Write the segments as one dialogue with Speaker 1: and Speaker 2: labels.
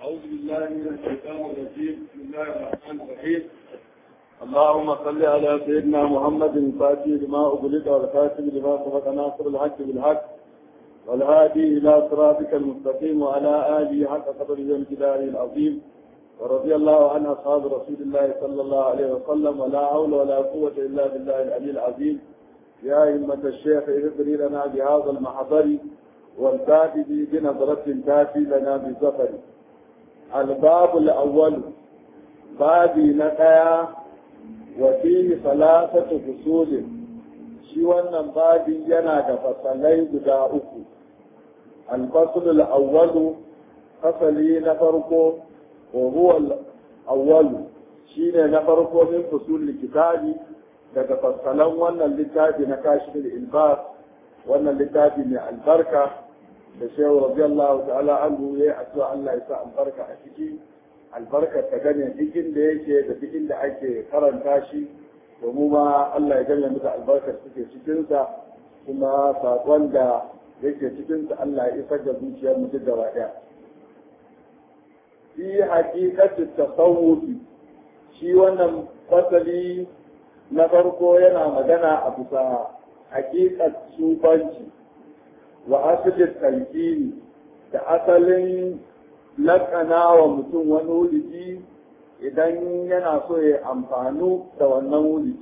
Speaker 1: أعوذ بالله من الشيطان الرجيم بسم الله الرحمن الرحيم اللهم صل على سيدنا محمد الفاتح لما أغلق والخاتم لما سبق ناصر الحق بالحق والهادي إلى صراطك المستقيم وعلى آله حق قدره وامتداره العظيم ورضي الله عن أصحاب رسول الله صلى الله عليه وسلم ولا حول ولا قوة إلا بالله العلي العظيم يا أئمة الشيخ اغفري لنا بهذا المحضر والكاتب بنظرة تاتي لنا بالزفر الباب الأول بابي نقيا وفيه ثلاثة فصول shi wannan babin yana da fasalai guda uku alfasul awwalu fasali na farko wa huwa awwalu shine na farko min fusul kitabi daga fasalan wannan littafi na kashifin ilbas wannan littafi mai albarka da shehu radiyallahu ta'ala anhu ya addu'a Allah ya sa albarka a ciki albarka ta gane duk inda yake da duk inda ake karanta shi domin ma Allah ya gane muka albarkar suke cikinsa kuma saƙon da yake cikinsa Allah ya isar da zuciyar mu duk gaba ɗaya. Fi haƙiƙatin tasawufi shi wannan fasali na farko yana magana a bisa haƙiƙar sufanci wa asalin talqini da asalin laƙana wa mutum wani wulidi idan yana so ya amfanu da wannan wulidi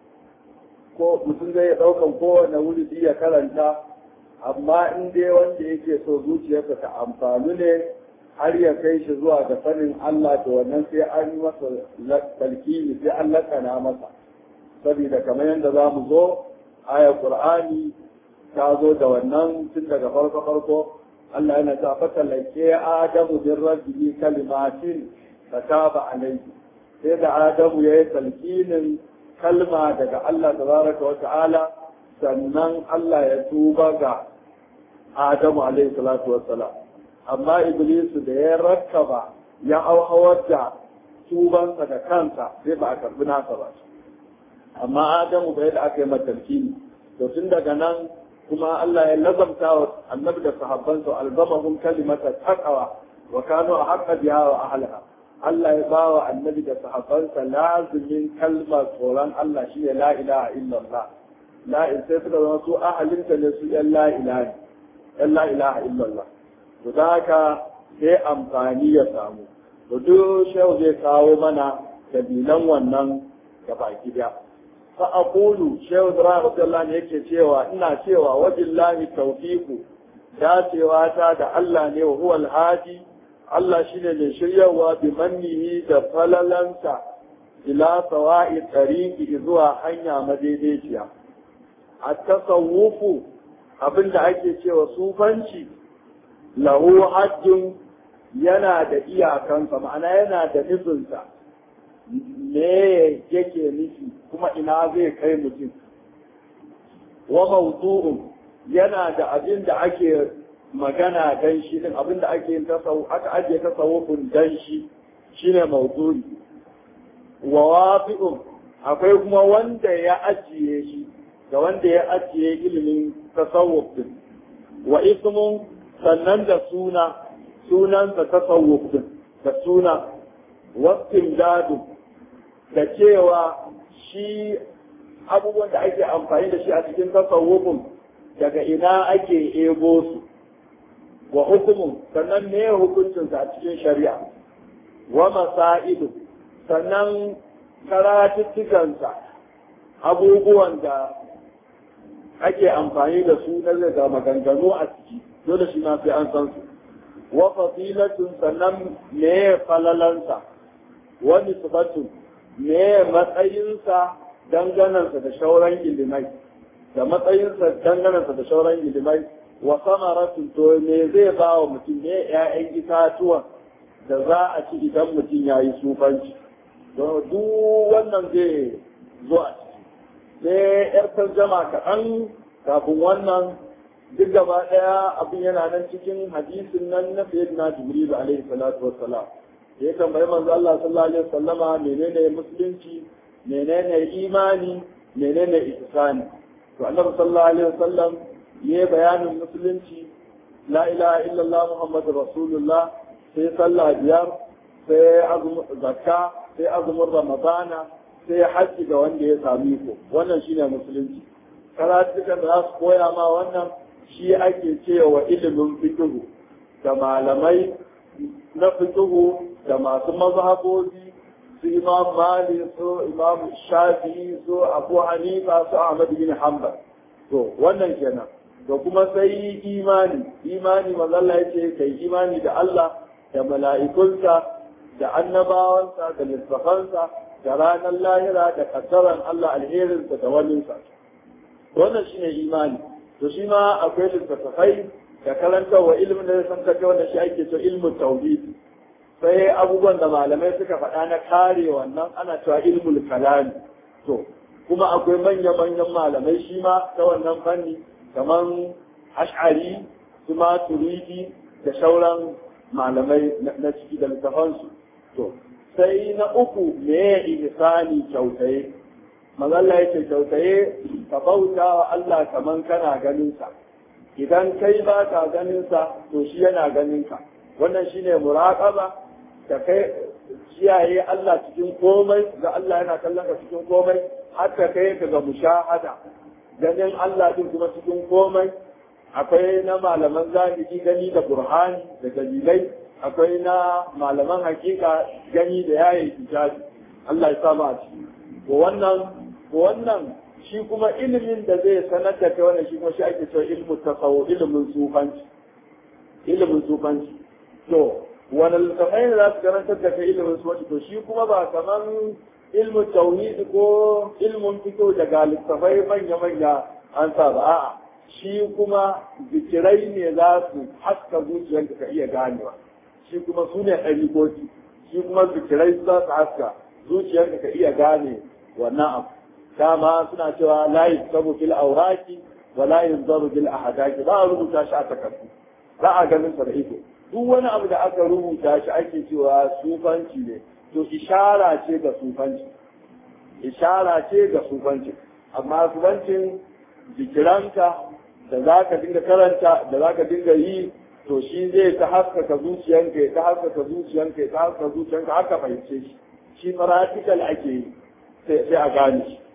Speaker 1: ko mutum zai ɗaukan kowane wulidi ya karanta amma in dai wanda yake so zuciyarsa ta amfanu ne har ya kai shi zuwa ga sanin Allah da wannan sai an yi masa talkini sai an lakana masa saboda kamar yadda za mu zo aya Qur'ani ta zo da wannan tun daga farko farko Allah yana ta fata lake Adamu bin rabbihi kalimatin fataba alayhi sai da Adamu yayi talqinin kalma daga Allah tabaraka wa ta'ala sannan Allah ya tuba ga Adamu alayhi salatu wassalam amma Iblis da ya rakkaba ya auhawar da tubansa da kansa sai ba a karbi nasa ba amma Adamu bai da aka yi matalkini to tun daga nan kuma Allah ya lazamta wa annabi da sahabbansa alzamahum kalimata taqwa wa kanu ahqqa biha wa ahliha Allah ya ba wa annabi da sahabbansa lazimin kalmar tsoron Allah shi ne la ilaha illallah la in sai suka zama su ahalinta ne su yan la ilaha yan la ilaha illallah to da haka sai amfani ya samu to duk shehu zai kawo mana dabilan wannan gabaki daya fa aqulu shehu ibrahim radiyallahu yake cewa ina cewa wabillahi tawfiqu dacewa ta da Allah ne wa huwal hadi Allah shi ne mai shiryawa bi mannihi da falalansa ila sawa'i tsariki zuwa hanya madaidaiciya. A tasawufu abinda ake cewa sufanci lahu hajjin yana da iyakansa ma'ana yana da nufinsa me yake nufi kuma ina zai kai mutum. Wa mawdu'un yana da abin da ake magana dan shi din abinda ake yin tasawu aka ajiye tasawufin dan shi shine mawdu'i wa wafi'un akwai kuma wanda ya ajiye shi da wanda ya ajiye ilimin tasawuf din wa ismun sannan da suna sunansa tasawuf din da suna wasfin dadu da cewa shi abubuwan da ake amfani da shi a cikin tasawufin daga ina ake ebo su wa hukumun sannan me hukuncinsa a cikin shari'a wa masailu sannan karatuttukansa abubuwan da ake amfani da su na daga maganganu a ciki dole shi ma sai an san su wa fadilatun sannan me falalansa wa nisbatun me matsayinsa danganansa da shauran ilimai da matsayinsa danganansa da shauran ilimai wa samaratun to me zai ba wa mutum ne ‘ya'yan itatuwan da za a ci idan mutum ya yi sufanci don duk wannan zai zo a ciki sai ‘yar tarjama kaɗan kafin wannan duk gaba ɗaya abin yana nan cikin hadisin nan na fiye na jibril alaihi salatu wassalam da ya tambayi manzo Allah sallallahu alaihi wasallama menene musulunci menene imani menene ihsani to annabi sallallahu alaihi wasallam ya bayanin musulunci la ilaha illallah muhammadu rasulullah sai sallah biyar sai azumin zakka sai azumin ramadana sai haji ga wanda ya sami ko wannan shine musulunci karatukan da za su koya ma wannan shi ake cewa ilimin fikihu da malamai na fikihu da masu mazhabobi su imam mali su imam shafi su abu hanifa su ahmad bin hanbal to wannan kenan da kuma sai imani imani mazalla ya ce kai imani da Allah da mala'ikunsa da annabawansa da littafansa da ranar lahira da kaddaran Allah alherinsa da waninsa wannan shine imani to shi ma akwai littattafai da karantarwa ilimin da san kai wanda shi ake so ilmin tauhid sai abubuwan da malamai suka faɗa na kare wannan ana cewa ilmul kalami to kuma akwai manya-manyan malamai shi ma ta wannan fanni kamar ash'ari su ma turidi da sauran malamai na ciki da littafansu to sai na uku me ihsani kyautaye mazalla yake kyautaye ka bauta wa Allah kaman kana ganin sa idan kai ba ka ganin sa to shi yana ganin ka wannan shine muraqaba da kai kiyaye Allah cikin komai ga Allah yana kallon ka cikin komai har ka kai ka ga mushahada ganin Allah din kuma cikin komai akwai na malaman zahiri gani da burhani da dalilai akwai na malaman hakika gani da yayi hijabi Allah ya saba a ciki ko wannan ko wannan shi kuma ilimin da zai sanar da kai wannan shi kuma shi ake cewa ilmu tasawuf ilimin sufanci ilimin sufanci to wani littafai ne za su karantar da kai ilimin sufanci to shi kuma ba kaman ilmin tauhid ko ilmin fito daga littafai manya-manya an sa ba a'a shi kuma zikirai ne za su haska zuciyarka ka iya ganewa shi kuma su ne ɗariƙoƙi shi kuma zikirai za su haska zuciyarka ka iya gane wannan abu dama suna cewa la yusabu fil awraki wa la yunzaru bil ahadaki ba a rubuta shi a takardu za a ganin sa da ido duk wani abu da aka rubuta shi ake cewa sufanci ne to ishara ce ga sufanci ishara ce ga sufanci amma sufancin zikiranka da za ka dinga karanta da za ka dinga yi to shi zai ta haskaka zuciyanka ya ta haskaka zuciyanka ya ta haskaka zuciyanka haka fahimce shi shi practical ake yi sai a gane shi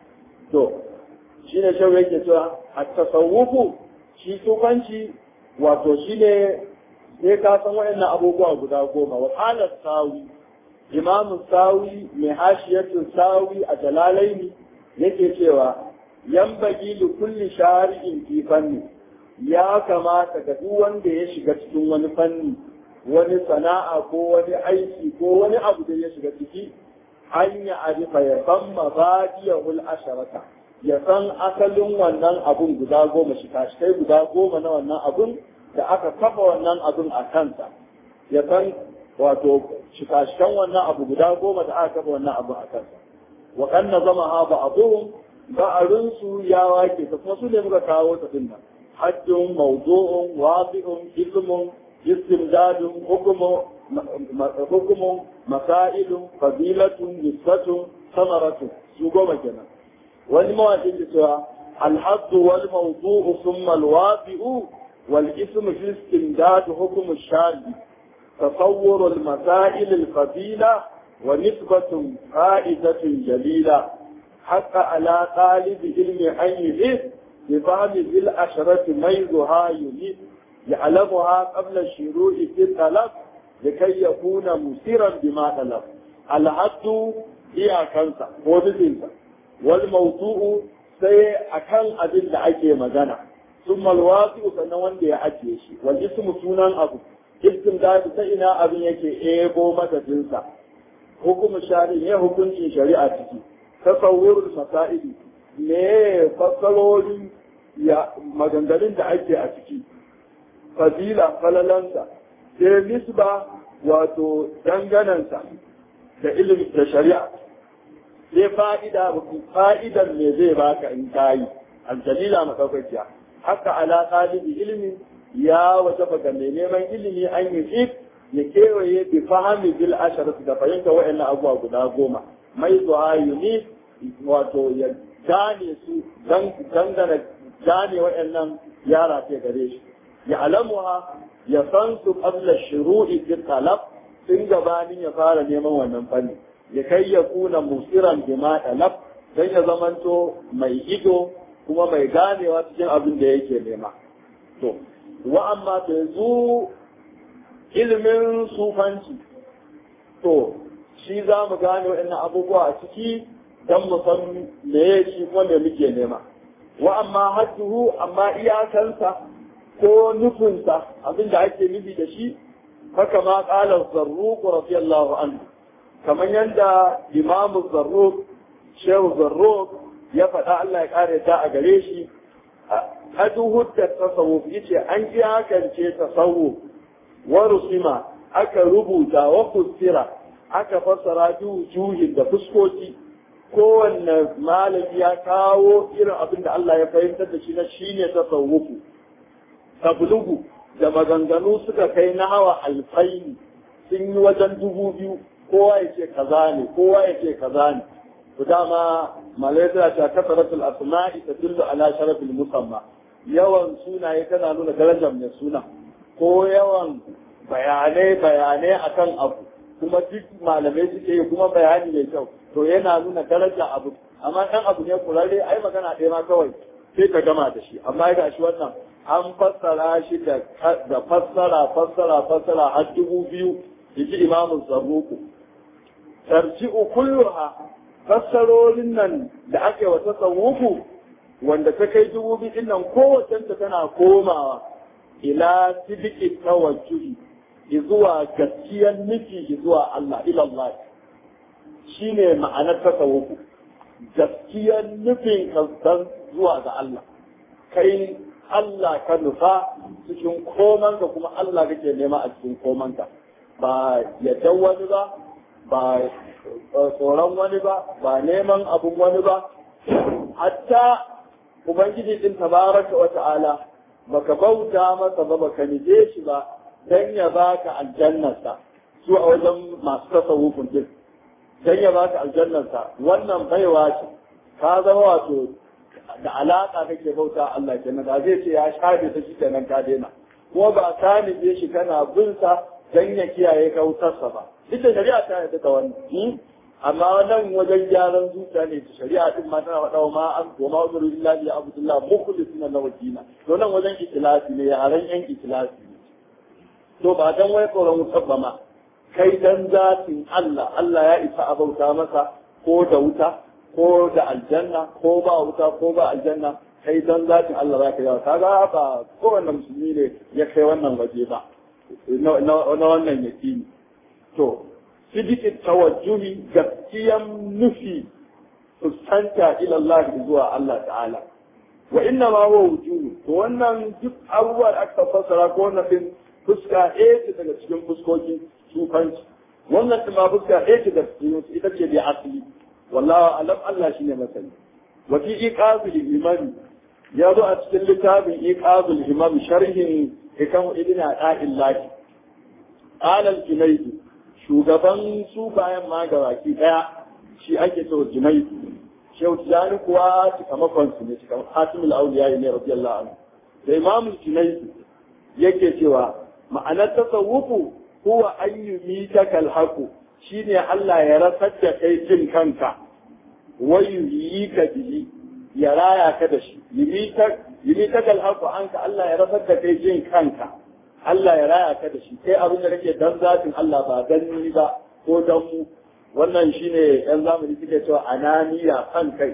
Speaker 1: to shi ne shau yake cewa a tasawufu shi sufanci wato shi ne sai ka san waɗannan abubuwa guda goma wa halar sawi imamu sawi mai hashiyatun sawi a jalalaini yake cewa yan bagi li kulli shari'in fi fanni ya kamata ga duk wanda ya shiga cikin wani fanni wani sana'a ko wani aiki ko wani abu da ya shiga ciki an ya arifa ya san mabadiyahul asharata ya san asalin wannan abun guda goma shi kai guda goma na wannan abun da aka kafa wannan abun a kansa ya san wato shikashikan wannan abu guda goma da aka kafa wannan abun a kansa wa kanna zama ha ba abuhum ba'arun su ya wake ta kuma su ne muka kawo ta din nan haddun mawdu'un wadi'un ismun istimdadun hukumu hukumun masailun fadilatun nisbatun samaratun su goma kenan wani mawaƙin da cewa alhaddu wal mawdu'u thumma alwadi'u wal ismu fi istimdad hukm ash-shadi تصور المسائل الفضيلة ونسبة فائدة جليلة حق على طالب علم أن يهد بفهم ذي الأشرة ميزها يهد يعلمها قبل الشروع في الطلب لكي يكون مسيرا بما طلب الحد هي كنسا وبزنسا والموضوع sai akan abin da ake magana sun malwasi sannan wanda ya ajiye shi wal ismu sunan abu istin da ta ina abin yake ego madadinsa hukumu shari ne hukuncin shari'a ciki tasawwurul masaili me fassarori ya maganganun da ake a ciki fadila falalansa sai nisba wato danganansa da ilimi da shari'a sai fa'ida fa'idan me zai baka in kayi aljalila madaukakiya haka ala talibi ilimi ya wajaba ga mai neman ilimi an yi fit ya kewaye bi fahimi bil asharat da fahimta wa'annan abubuwa guda goma mai zuwa yuni wato ya gane su dangana gane wa'annan yara ce gare shi ya alamuha ya san su qabla shuru'i fi talab tun gabanin ya fara neman wannan fanni ya kai ya kuna musiran bima talab dan ya zamanto mai ido kuma mai ganewa cikin abin da yake nema to wa amma da yanzu ilimin sufanci to shi za mu gane waɗannan abubuwa a ciki don mu san me shi kuma me muke nema wa amma hadduhu amma iyakansa ko nufinsa abin da ake nufi da shi haka ma ƙala zarruq radiyallahu anhu kamar yadda imamu zarruq shehu zarruq ya faɗa Allah ya ƙare ta a gare shi hadu da tasawuf yace an iyakance tasawuf wa rusima aka rubuta wa kusira aka fassara juhin da fuskoki kowanne malami ya kawo irin abin da Allah ya fahimtar da shi na shine tasawufu tablugu da maganganu suka kai na hawa alfaini sun yi wajen dubu biyu kowa ya ce kaza ne kowa ya ce kaza ne to dama malaika ta kasaratul asma'i tadullu ala sharafil musamma yawan sunaye tana nuna darajar mai suna ko yawan bayanai bayanai akan abu kuma duk malamai suke yi kuma bayani mai kyau to yana nuna daraja abu amma dan abu ne kurare ai magana ɗaya ma kawai sai ka gama da shi amma ga shi wannan an fassara shi da da fassara fassara fassara har dubu biyu yaji imamu zarruku tarji'u kulluha fassarorin nan da aka yi wa tasawufu wanda ta kai dubu biyu din nan kowacenta tana komawa ila sidiki tawajjuhi zuwa gaskiyar nufi zuwa Allah ilallah shi ne ma'anar tasawufu gaskiyar nufin kansan zuwa ga Allah kai Allah ka nufa cikin komanka kuma Allah kake nema a cikin komanka ba yadda wani ba ba tsoron wani ba ba neman abun wani ba hatta ubangiji din tabaraka wa ta'ala baka bauta masa ba baka nije shi ba dan ya baka aljannarsa su a wajen masu tasawufin din dan ya baka aljannarsa wannan baiwa ce ka zama wato da alaka kake bauta Allah kenan da zai ce ya shafe ta shi kenan ka daina ko ba ka nije shi kana bin sa dan ya kiyaye ka wutarsa ba duk da shari'a ta yarda da wannan amma wannan wajen gyaran zuciya ne ta shari'a din ma tana faɗa ma an goma wa zuru illa bi abdullah mukhlisina lahu dina to nan wajen ikhlasi ne yaran yan ikhlasi ne to ba dan wai tsoron wutar ba ma kai dan zatin Allah Allah ya isa a bauta masa ko da wuta ko da aljanna ko ba wuta ko ba aljanna kai dan zatin Allah za ka yawa kaga ba kowanne musulmi ne ya kai wannan waje ba na wannan yakini to sidikin tawajjuhi gaskiyan nufi fuskanta ila Allah zuwa Allah ta'ala wa inna ma huwa wujuhu to wannan duk abubuwa da aka fassara ko wannan din fuska ɗaya ce daga cikin fuskokin sufanci wannan ma fuska ɗaya ce daga cikin ita ce da asali wallahi alam Allah shine masani wa fi iqazul imani ya zo a cikin littafin iqazul imam sharhin hikam ibn a'illahi qala al-junayd shugaban su bayan ma gabaki daya shi ake so junai shehu tijani kuwa cikamakon su ne cikamakon hatimul auliya ne radiyallahu anhu da imam junai yake cewa ma'anar tasawufu huwa an yumita kal haqu shine Allah ya rasar da kai jin kanka wa yuyika bihi ya raya ka da shi yumita yumita kal haqu anka Allah ya rasar da kai jin kanka Allah ya raya ka da shi kai abin da kake dan zatin Allah ba dan ni ba ko dan mu wannan shine yan zamani suke cewa ananiya san kai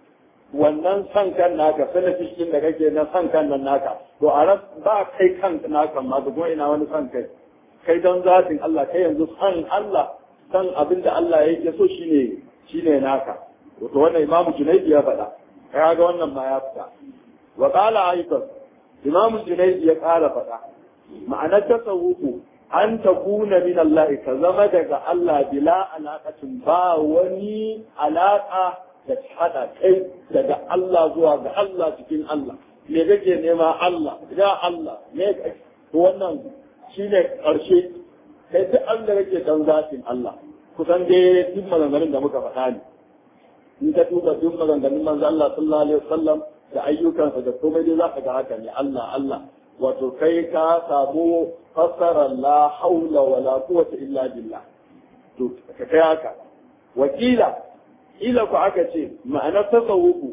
Speaker 1: wannan san kan naka sanafishin da kake na san kan nan naka to a ran ba kai kan naka ma da kuma ina wani san kai kai dan zatin Allah kai yanzu san Allah san abin da Allah yake so shine shine naka to wannan imamu Junaidi ya faɗa kai ga wannan ma ya fita wa qala aidan imamu Junaidi ya ƙara faɗa ma'anar tasawufu an ta kuna min Allah ka zama daga Allah bila alaƙacin ba wani alaƙa da ta haɗa kai daga Allah zuwa ga Allah cikin Allah me kake nema Allah ya Allah me to wannan shine ƙarshe kai duk an da kake dan zatin Allah kusan dai duk maganganun da muka faɗa ne in ka tuba duk maganganun manzo Allah sallallahu alaihi wasallam da ayyukansa da komai dai za ka ga haka ne Allah Allah wato kai ka samu fassarar la haula wala quwwata illa billah to ka kai haka wakila ila ku aka ce ma'anar tasawufu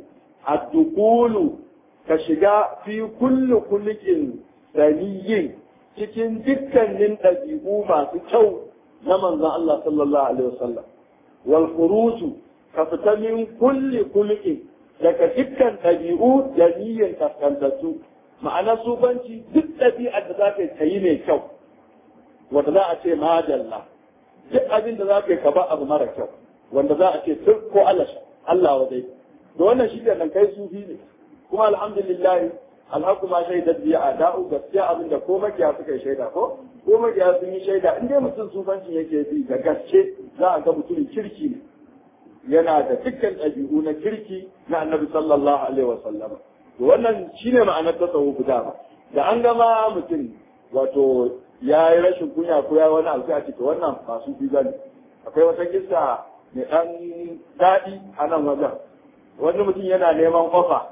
Speaker 1: ad-dukulu ka shiga fi kulli kullikin saniyin cikin dukkanin ɗabi'u masu kyau na manzon Allah sallallahu alaihi wasallam wal khuruju ka fita min kulli kullikin daga dukkan ɗabi'u da niyyar kaskantattu ma'ana sufanci duk ɗabi'ar da za ka yi mai kyau wanda za a ce madalla duk abin da za ka yi ka ba abu mara kyau wanda za a ce tun ko Allah Allah wa dai da wannan shi nan kai sufi ne kuma alhamdulillah alhaku ma shaidar biya a da'u gaskiya abin da ko makiya suka yi shaida ko ko makiya sun yi shaida in dai mutum sufanci yake bi da gaske za a ga mutumin kirki ne yana da dukkan ɗabi'u na kirki na annabi sallallahu alaihi wa sallama to wannan shine ma'anar tasawuf da ba da an gama mutum wato ya yi rashin kunya ko ya wani alfi a cikin wannan ba su fi gani akwai wata kissa mai ɗan daɗi a nan wajen wani mutum yana neman kofa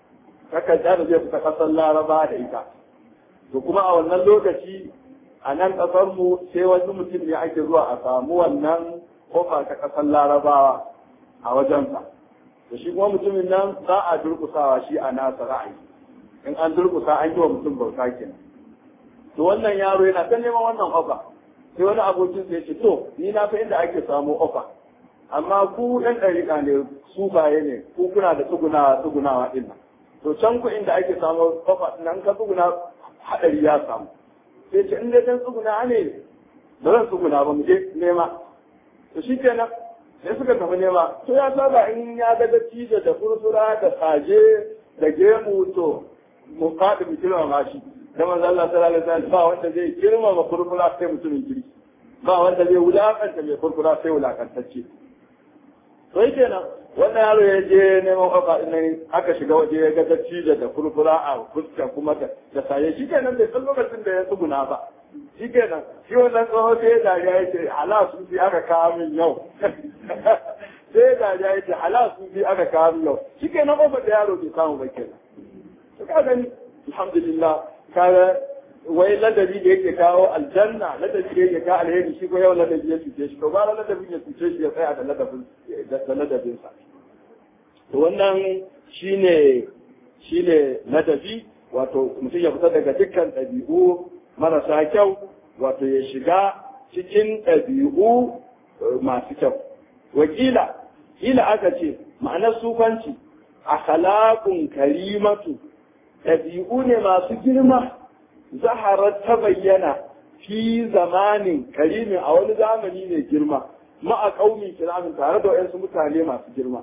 Speaker 1: takarda da zai fita ƙasar laraba da ita to kuma a wannan lokaci a nan ƙasar mu sai wani mutum ne ake zuwa a samu wannan kofa ta ƙasar larabawa a wajensa da shi kuma mutumin nan za a durkusawa shi a nasa ra'ayi in an durkusa an yi wa mutum bauta kenan to wannan yaro yana ta neman wannan ofa sai wani abokin sai ce to ni na fa inda ake samu ofa amma ku ɗan ɗariƙa ne su baye ne ku kuna da tsugunawa tsugunawa ɗin nan to can ku inda ake samu ofa nan ka tsuguna haɗari ya samu sai ce in dai dan tsuguna ne ba zan tsuguna ba mu je nema to shi kenan sai suka tafi nema to ya saba in ya ga dattijo da furfura da saje da gemu to mu faɗi mu girmama shi da manzo Allah sallallahu alaihi wasallam ba wanda zai girmama furfura sai mutumin kirki ba wanda zai wulakanta mai furfura sai wulakantacce to yake nan wannan yaro ya je neman kafa din aka shiga waje ya ga dattijo da furfura a fuska kuma da da saye shi kenan bai san lokacin da ya tsuguna ba shi kenan shi wannan tsoho sai ya dariya ya ce hala sun fi aka kawo min yau sai ya dariya ya ce hala sun fi aka kawo min yau shi kenan kofar da yaro bai samu ba kenan to ka gani alhamdulillah kaga wai ladabi da yake kawo aljanna ladabi da yake kawo alheri shi ko yau ladabi ya cuce shi to ba ladabi ya cuce shi ya tsaya da ladabin da ladabin sa to wannan shine shine ladabi wato mutum ya fita daga dukkan ɗabi'u marasa kyau wato ya shiga cikin ɗabi'u masu kyau wakila ila aka ce ma'anar sufanci akhlaqun karimatu ɗabi'u ne masu girma zaharar ta bayyana fi zamanin karimin a wani zamani mai girma ma'a ƙaunin kiramin tare da wayansu mutane masu girma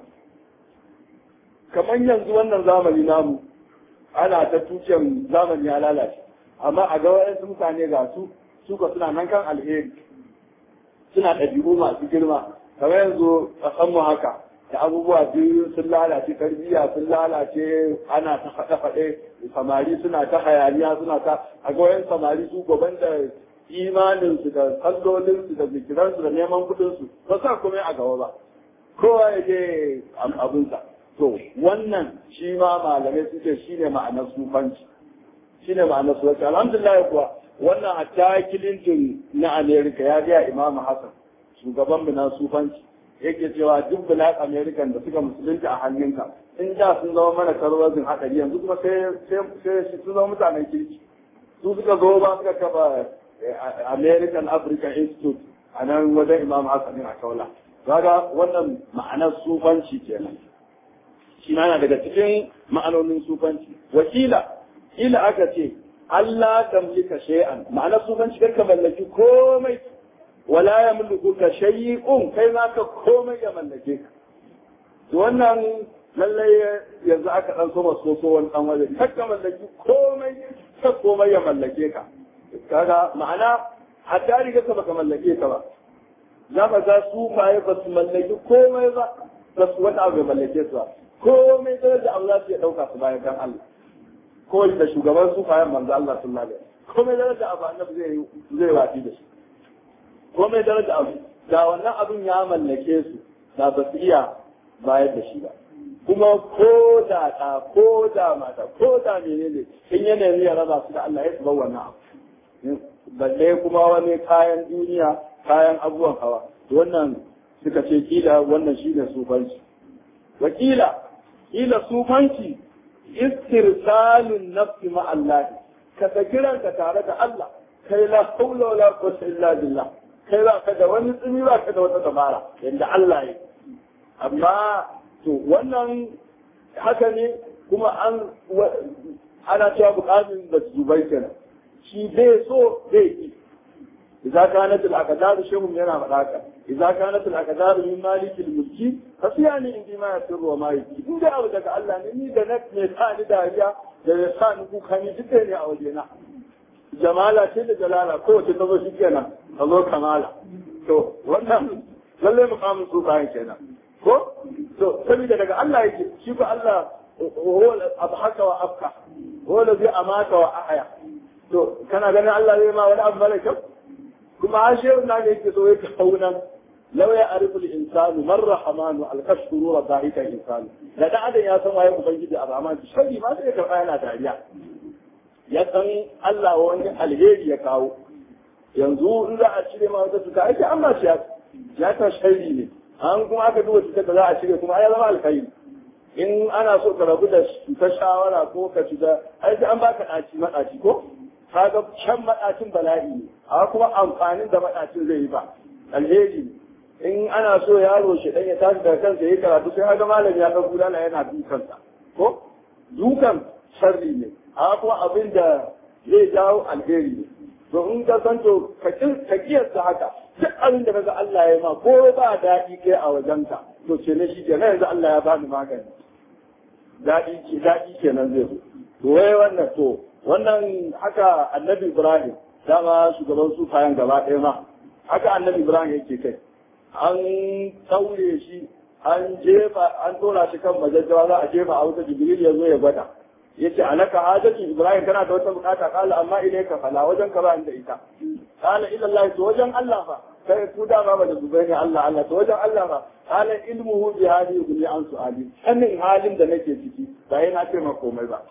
Speaker 1: kamar yanzu wannan zamani namu ana ta tucen zamani ya lalace amma a ga wayansu mutane ga su suka suna nan kan alheri suna ɗabi'u masu girma kamar yanzu mu haka da abubuwa biyu sun lalace tarbiyya sun lalace ana ta faɗe-faɗe samari suna ta hayaniya suna ta a goyon samari su gaban da imaninsu da sallolinsu da zikiransu da neman kudinsu ba sa kuma a gaba ba kowa ya je abinsa to wannan shi ma malamai suke shi ne ma'anar sufanci shi ne ma'anar sufanci alhamdulillah kuwa wannan hatta kilintin na amerika ya biya imamu hassan shugaban mu na sufanci yake cewa duk black american da suka musulunta a hannunka in da sun zama mana karwazin haɗari yanzu kuma sai sai sun zama mutanen kirki su suka zo ba suka kafa american african institute a nan wajen imam hassan a kaula kaga wannan ma'anar sufanci kenan shi na daga cikin ma'anonin sufanci wakila ila aka ce Allah tamlika shay'an ma'anar sufanci karka mallaki komai wala ya mulku ka shay'un kai ma ka komai ya mallake ka to wannan lallai yanzu aka dan soma soso wani dan waje kakka mallaki komai ka komai ya mallake ka kaga ma'ana hatta riga ka baka mallake ka ba za ka ga su faye ba su mallaki komai ba ba su wani abu ya mallake su ba komai da da Allah ya dauka su bayan dan Allah ko da shugaban su fayen manzo Allah sallallahu alaihi wasallam komai da da abu annabi zai zai wati da shi komai daraja abu da wannan abin ya mallake su da ba su iya bayar da shi ba kuma ko da ɗa ko da mata ko da menene in ya nemi ya raba su da Allah ya su bar wannan abu balle kuma wani kayan duniya kayan abubuwan hawa wannan suka ce kila wannan shine sufanci wakila kila sufanci istirsalun nafsi ma Allah ka saki ranka tare da Allah kai la haula wala quwwata illa billah kai ba ka da wani tsimi ba ka da wata dabara yanda Allah ya amma to wannan haka ne kuma an ana cewa bukatun da zubai kenan shi bai so bai ki idza kanat al aqdar shehum yana faɗa ka idza kanat al aqdar min malik al mulki fasiyani indi ma yasirru wa ma yaki in da abu daga Allah ne ni da na ne sa ni dariya da ya sa ni kuka ni duk ne a wajena jamala ce da jalala kowace ta zo shi kenan ta zo kamala to wannan lallai mukamin su bayan kenan ko to saboda daga Allah yake shi ko Allah huwa abhaka wa afka huwa allazi amata wa ahya to kana ganin Allah zai ma wani abu mara kyau kuma ashe na ne yake so yake kaunan law ya arifu al-insanu man rahmanu al-kashkuru wa dhahika insanu da da adam ya san waye ubangiji a rahman shi ma sai ka yana dariya ya san Allah wani alheri ya kawo yanzu in za a cire ma wata cuta ake amma shi ya ta shari ne an kuma aka duba cutar da za a cire kuma ya zama alkhairi in ana so ka rabu da ta shawara ko ka ci da ai sai an baka ɗaci maɗaci ko kaga can maɗacin bala'i ne amma kuma amfanin da maɗacin zai yi ba alheri in ana so yaro shi dan ya tashi daga kansa yayi karatu sai ga malami ya ɗauko dala yana dukansa ko dukan sharri ne amma kuma abin da zai jawo alheri ne to in ka san to ka kiyasta haka duk abin da kaga Allah ya ma ko ba daɗi kai a wajenka to ce ne shi ke yanzu Allah ya bani magani daɗi ke daɗi kenan zai zo to wai wannan to wannan haka annabi Ibrahim dama shugaban su kayan gaba ɗaya ma haka annabi Ibrahim yake kai an taure shi an jefa an tora shi kan majajjawa za a jefa a wuta jibril ya zo ya gwada yace alaka hajati ibrahim kana da wata bukata kala amma ilayka fala wajen ka ba inda ita kala ila allah to wajen allah fa kai ku da ba da zubai ne allah allah to wajen allah fa kala ilmuhu bi hadi kulli an su'ali sanin halin da nake ciki ba yana ce ma komai ba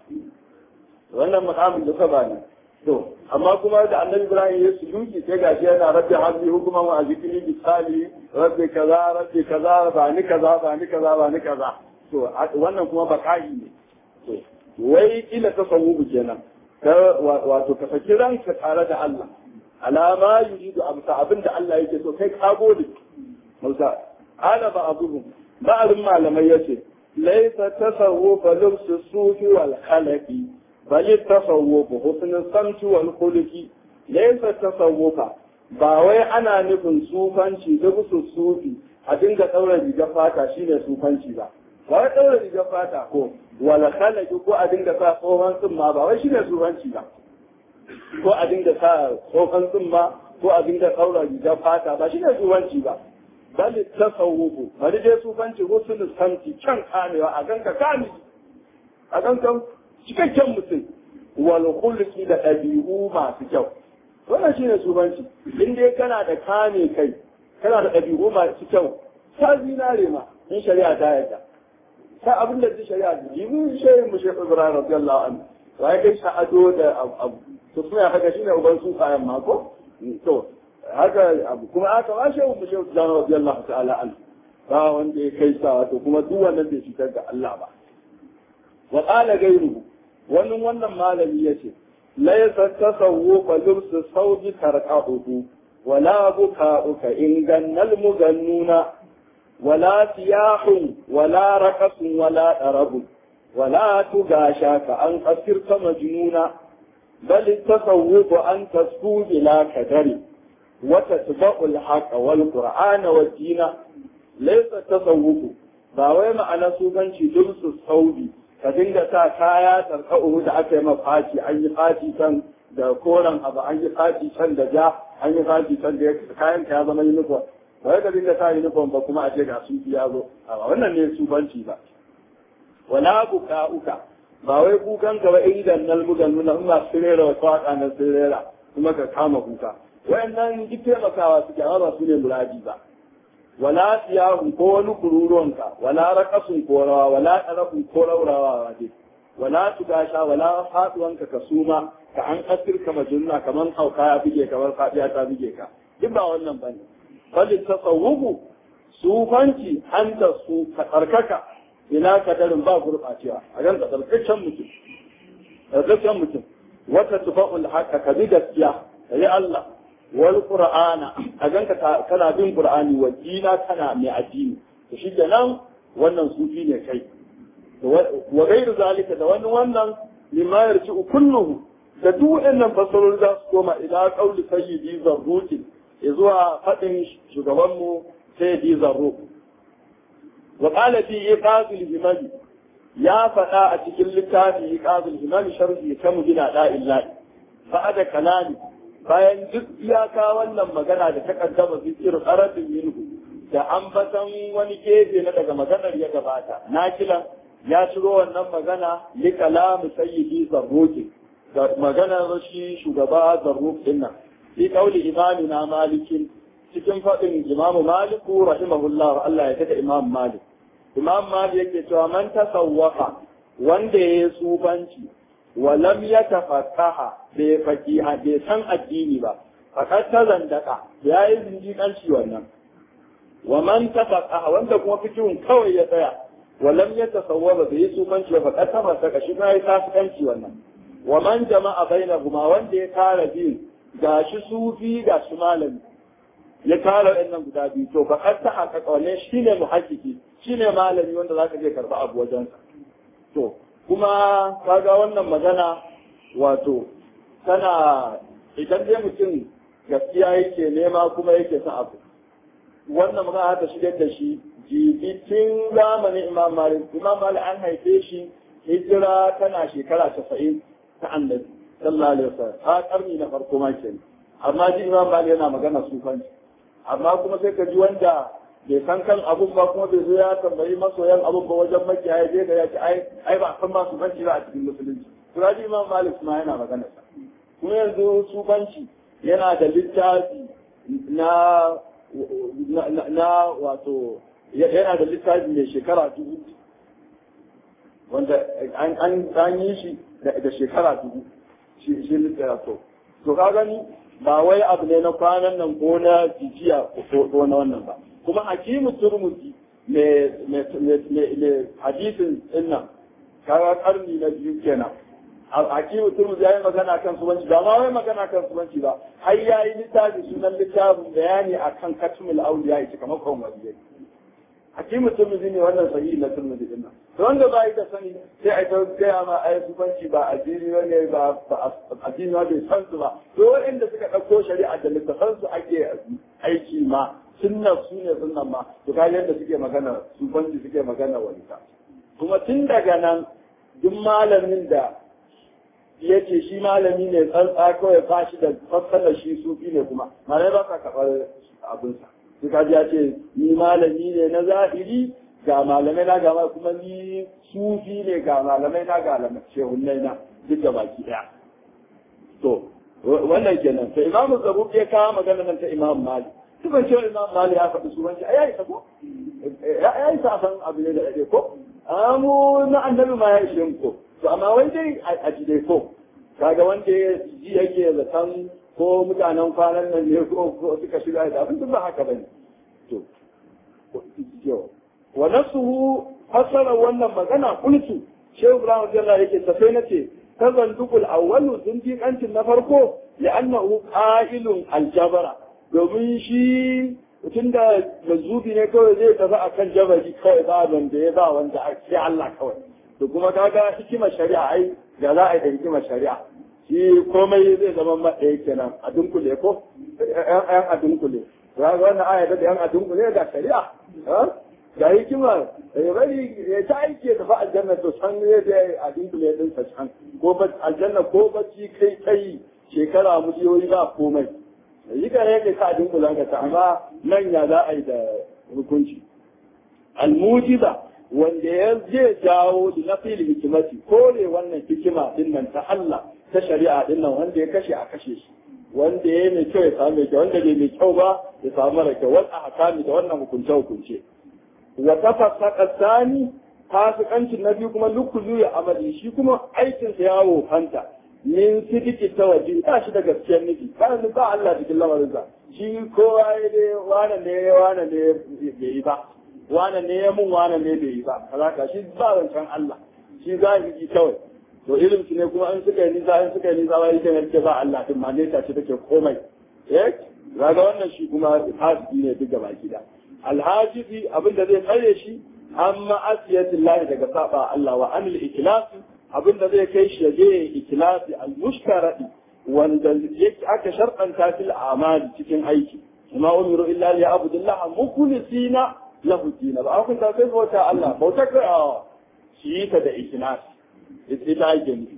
Speaker 1: wannan makamin da ka bani to amma kuma da annabi ibrahim ya suluki sai gashi yana rabbi hazbi hukuma wa azikri bi sali rabbi kaza rabbi kaza ba ni kaza ba ni kaza ba ni kaza to wannan kuma baka'i ne to wai kila tasawufu kenan wato ka saki ranka tare da Allah alama yuridu amsa abin da Allah yake so kai ka gode Musa ala ba abuhum ba'alun malamai yace laysa tasawwufa lubsu sufi wal khalaqi bal tasawwufu husnul samti wal khuluqi laysa tasawwufa ba wai ana nufin sufanci da busu sufi a dinga daura rigar fata shine sufanci ba ba wai daura rigar fata ko wala khalaqi ko a dinga sa tsohon tsumma ba wai shine sufanci ba ko a dinga sa tsohon tsumma ko a dinga daura rigar fata ba shine sufanci ba bal tasawufu bari dai sufanci husnul samti kan kamewa a ganka kame a ganka cikakken mutum wal khulqi da ɗabi'u masu kyau wannan shine sufanci in dai kana da kame kai kana da ɗabi'u masu kyau ta zinare ma in shari'a ta yarda ta abin da zai shari'a da jibi shehin mu shekhu ibrahim radiyallahu anhu wa ya kai sha'ado da abu to suna haka shine uban su kayan mako to haka abu kuma aka ba shehu mu shekhu ibrahim radiyallahu ta'ala anhu ba wanda ya kai sa to kuma duk wannan bai fitar da Allah ba wa qala ghayruhu wannan wannan malami yace laysa tasawwufa lubsu sawji tarqahu wala buka'uka in gannal mugannuna ولا سياح ولا رقص ولا طرب ولا تغاشاك أن أصرت مجنونا بل التصوف أن تسكو بلا كدر وتتبع الحق والقرآن والدين ليس التصوف باوي معنى سوغنشي لبس الصوبي ka dinga sa kaya tarka'uhu da aka yi mafaci an yi faci can da koren abu an yi faci can da ja an yi faci can da kayan ka ya zama uniform ba ka dinga sa uniform ba kuma a ce ga su ya zo a wannan ne su banci ba wala buka uka ba wai kukan ka ba idan nan bugan nuna in ba sirera wa kwaka na sirera kuma ka kama kuka wayannan duk taimakawa suke amma ba su ne muradi ba wala siyahun ko wani kururuwanka wala raqasun ko rawa wala tarafun ko raurawa dai wala tugasha wala faduwanka ka suma ka an asirka majunna kaman hauka ya bige kamar fadiya ta bige ka duk ba wannan bane bali tasawufu sufanci an da su ka tsarkaka ina kadarin ba gurɓacewa a gan ka tsarkakken mutum tsarkakken mutum wata tufa'ul haka ka bi gaskiya ka yi Allah wal qur'ana a gan ka kana bin qur'ani wa dina kana mai addini to shi nan wannan sufi ne kai wa gairu zalika da wani wannan lima yarci kulluhu da duk waɗannan fasarori za su koma ila qauli sayyidi zarruki zuwa faɗin shugabanmu sayyidi zarruki وقال في إيقاظ الهمم يا فتا أتكل لكافي إيقاظ الهمم شرحي كم جنا لا إلا بعد كلامي bayan duk iyaka wannan magana da ta kaddama zikir qarabin minhu da ambatan wani gefe na daga maganar ya gabata na kila ya ciro wannan magana li kalamu sayyidi zarruki da maganar shi shugaba zarruk din nan fi qauli imamina malikin cikin faɗin imamu maliku rahimahullah Allah ya taka imam malik imam malik yake cewa man tasawwafa wanda ya yi sufanci wa lam yatafaqaha bai faqiha bai san addini ba fakat ta zandaka ya yi zindiƙanci wannan wa man tafaqaha wanda kuma fikihun kawai ya tsaya wa lam yatasawwaba bai yi sufanci ba fakat ta masaka shi ma ya tasikanci wannan wa man jama'a bainahuma wanda ya tara biyu gashi sufi gashi malami ya tara ɗannan guda biyu to fa ta haƙaƙa wannan shine muhakkiki shine malami wanda zaka je karba abu wajensa to kuma kaga wannan magana wato tana idan dai mutum gaskiya yake nema kuma yake son abu wannan magana ta shigar da shi jibitin zamanin imam malik imam malik an haife shi hijira tana shekara casa'in ta annabi sallallahu alaihi wasallam a karni na farko ma kenan amma ji imam malik yana magana sufanci amma kuma sai ka ji wanda bai san kan abun ba kuma bai zo ya tambayi masoyan abun ba wajen makiyaya je da ya ce ai ai ba san ma sufanci ba a cikin musulunci turaji imam malik ma yana magana sa kuma yanzu sufanci yana da littafi na na wato yana da littafi mai shekara dubu wanda an yi shi da shekara dubu shi littafi to ka gani ba wai abu ne na kwanan nan ko na jijiya ko na wannan ba kuma hakimu turmuzi mai hadisin dinnan kaga karni na biyu kenan hakimu turmuzi ya yi magana kan subanci ba ma wai magana kan subanci ba har ya yi littafi sunan littafin bayani akan katumul auliya ya kamar kwan waliyai hakimu turmuzi ne wannan sahihi na turmuzi dinnan to wanda ba yi da sani sai a ta gaya ma ai sufanci ba addini ne ba addini bai san su ba to waɗanda suka ɗauko shari'a da littafan su ake aiki ma sunnar su ne sunnan ma to ka yadda suke magana sufanci suke magana walita kuma tun daga nan duk malamin da ya ce shi malami ne tsantsa kawai ba shi da fassara shi sufi ne kuma malai ba ka karɓar abinsa sai ka ji ya ce ni malami ne na zahiri ga malamai na gama kuma ni sufi ne ga malamai na ga shehunnai na duk da baki daya to wannan kenan sai imam zabu ya kawo magana nan ta imam mali tuban cewa imam mali ya faɗi suwanci ai yayi ko ya yi sa san abu ne da dade ko amu na annabi ma ya ishe ko to amma wai dai a ji dai ko kaga wanda ya ji yake zaton ko mutanen kwanan nan ne ko suka shiga da abin ba haka bane to yau wa nasuhu fasara wannan magana kultu shehu ibrahim radiyallahu yake tafai nace tazandukul awwalu zindiqancin na farko ya annahu qa'ilun aljabara domin shi tunda mazubi ne kawai zai tafi akan jabari kawai ba wanda ya ba wanda sai Allah kawai to kuma kaga hikimar shari'a ai da za a yi da hikimar shari'a shi komai zai zama maɗaya kenan a dunkule ko yan a dunkule ga wannan aya da yan a dunkule ga shari'a ga hikima ya bari ya ta aiki ya tafi aljanna to san ne da a dinkule din sa can ko ba aljanna ko bacci kai kai shekara miliyoyi ba komai yi ka yake ka dinkulan ka ta amma nan ya za a yi da hukunci almujiza wanda ya je jawo da na fili hikimati kore wannan hikima din nan ta Allah ta shari'a din nan wanda ya kashe a kashe shi wanda ya mai kyau ya samu mai kyau wanda bai mai kyau ba ya samu mara kyau wal ahkami da wannan hukunce hukunce wa tafassaqa sani fasikancin na biyu kuma lukulu ya amali shi kuma aikin sa ya wofanta min sidiki tawaji ba shi da gaskiyar nufi ba ba Allah cikin lamarin sa shi kowa ya dai wane ne wane ne bai yi ba wane ne ya mun wane ne bai yi ba kaza shi ba zancen Allah shi zahiri kawai to irin su ne kuma an suka yi nisa an suka yi nisa wai kan yake ba Allah din ma ne ta ce take komai eh kaga wannan shi kuma hasbi ne duk gaba gida alhajibi abin da zai tsare shi amma asiyatin daga saba Allah wa anil ikhlas abin da zai kai shi je ikhlasi al mushtaradi wanda yake aka sharɗanta fil amali cikin aiki kuma umiru illa li abdullah mukhlisina lahu din ba kun ta sai bauta Allah bauta ka shi ta da ikhlasi ita ake nufi.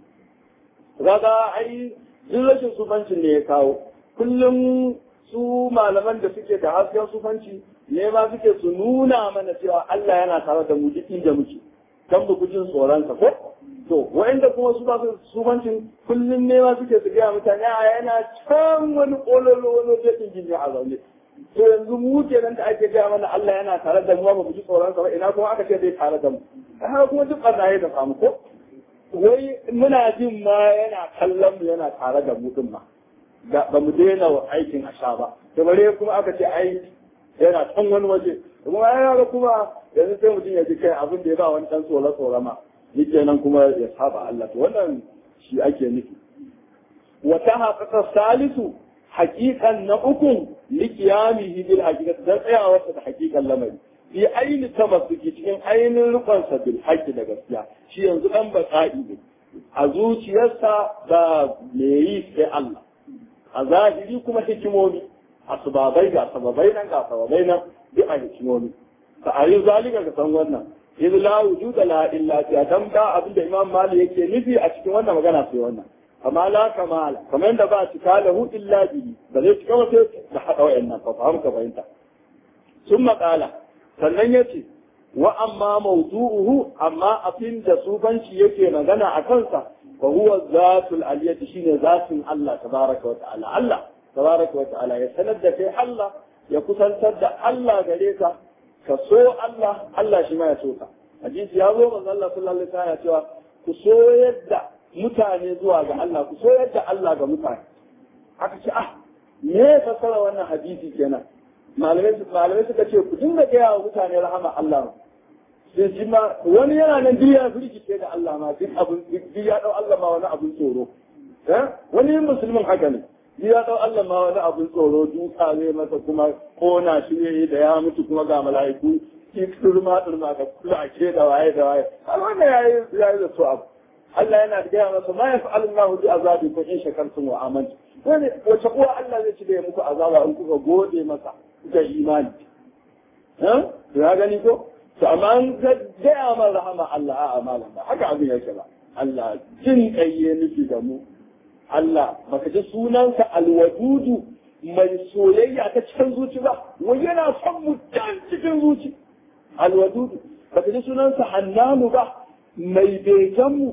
Speaker 1: Kaga ai duk rashin sufancin ne ya kawo. Kullum su malaman da suke da hasken sufanci ne ma suke su nuna mana cewa Allah yana tare da mu duk inda muke. Kan bu kujin tsoronsa ko? To, wa'inda kuma su ba su sufancin kullum ne ma suke su gaya mutane a yana can wani ƙololo wani wajen gini a zaune. To yanzu mu kenan da ake gaya mana Allah yana tare da mu ba mu ji tsoronsa ba ina kuma aka ce zai tare da mu. Haka kuma duk ɓarnaye da samu ko? wai muna jin ma yana kallon mu yana tare da mu din ma ba mu daina aikin a sha ba da bare kuma aka ce ai yana can wani waje kuma ya ga kuma yanzu sai mutum ya ji kai abin da ya ba wani dan tsoro tsoro ma ni kenan kuma ya saba Allah to wannan shi ake nufi wa ta haƙaƙa salisu haƙiƙan na uku likiyamihi bil haqiqati dan tsayawarsa da haƙiƙan lamari fi aini tamassuki cikin ainihin rukunsa bil haqqi da gaskiya shi yanzu dan basa'i ne a zuciyarsa da me yi sai Allah a zahiri kuma hikimomi asbabai ga sababai nan ga sababai nan duk a hikimomi fa ayi zalika ga san wannan idh la wujuda la illa ta dan da abinda imam malik yake nufi a cikin wannan magana sai wannan amma la kamala kamar yadda ba cika lahu illa bihi ba zai cika ba sai da hada wayannan fa fahimka fahimta ثم قال sannan ya ce wa amma mawdu'uhu amma abin da sufanci yake magana a kansa fa huwa zatul aliyati shine zatin Allah tabaraka wa ta'ala Allah tabaraka wa ta'ala ya sanar da kai Allah ya kusantar da Allah gare ka ka so Allah Allah shi ma ya so ka hadisi ya zo manzo Allah sallallahu alaihi wasallam ya cewa ku so yadda mutane zuwa ga Allah ku so yadda Allah ga mutane aka ce ah me fasara wannan hadisi kenan malamai suka ce ku dinga gaya wa mutane rahama Allah sai shi ma wani yana nan duk ya firgice da Allah ma duk abun duk ya dau Allah ma wani abun tsoro eh wani musulmin haka ne duk ya dau Allah ma wani abun tsoro duka zai masa kuma kona shi ne da ya mutu kuma ga mala'iku ki turma turma da kula a ke da waye da waye har wannan yayi yayi da su abu Allah yana da gaya masa ma yaf'alu Allahu bi azabikum in shakartum wa amantum wani wace uwa Allah zai ci da muku azaba in kuka gode masa kuka imani ha ya gani ko to amma an ga gaya man rahama Allah a malam ba haka abin yake ba Allah jin kayye nufi da mu Allah baka ji sunansa alwadudu mai soyayya ta cikin zuci ba wai yana son mu can cikin zuci alwadudu baka ji sunansa hannanu ba mai begen mu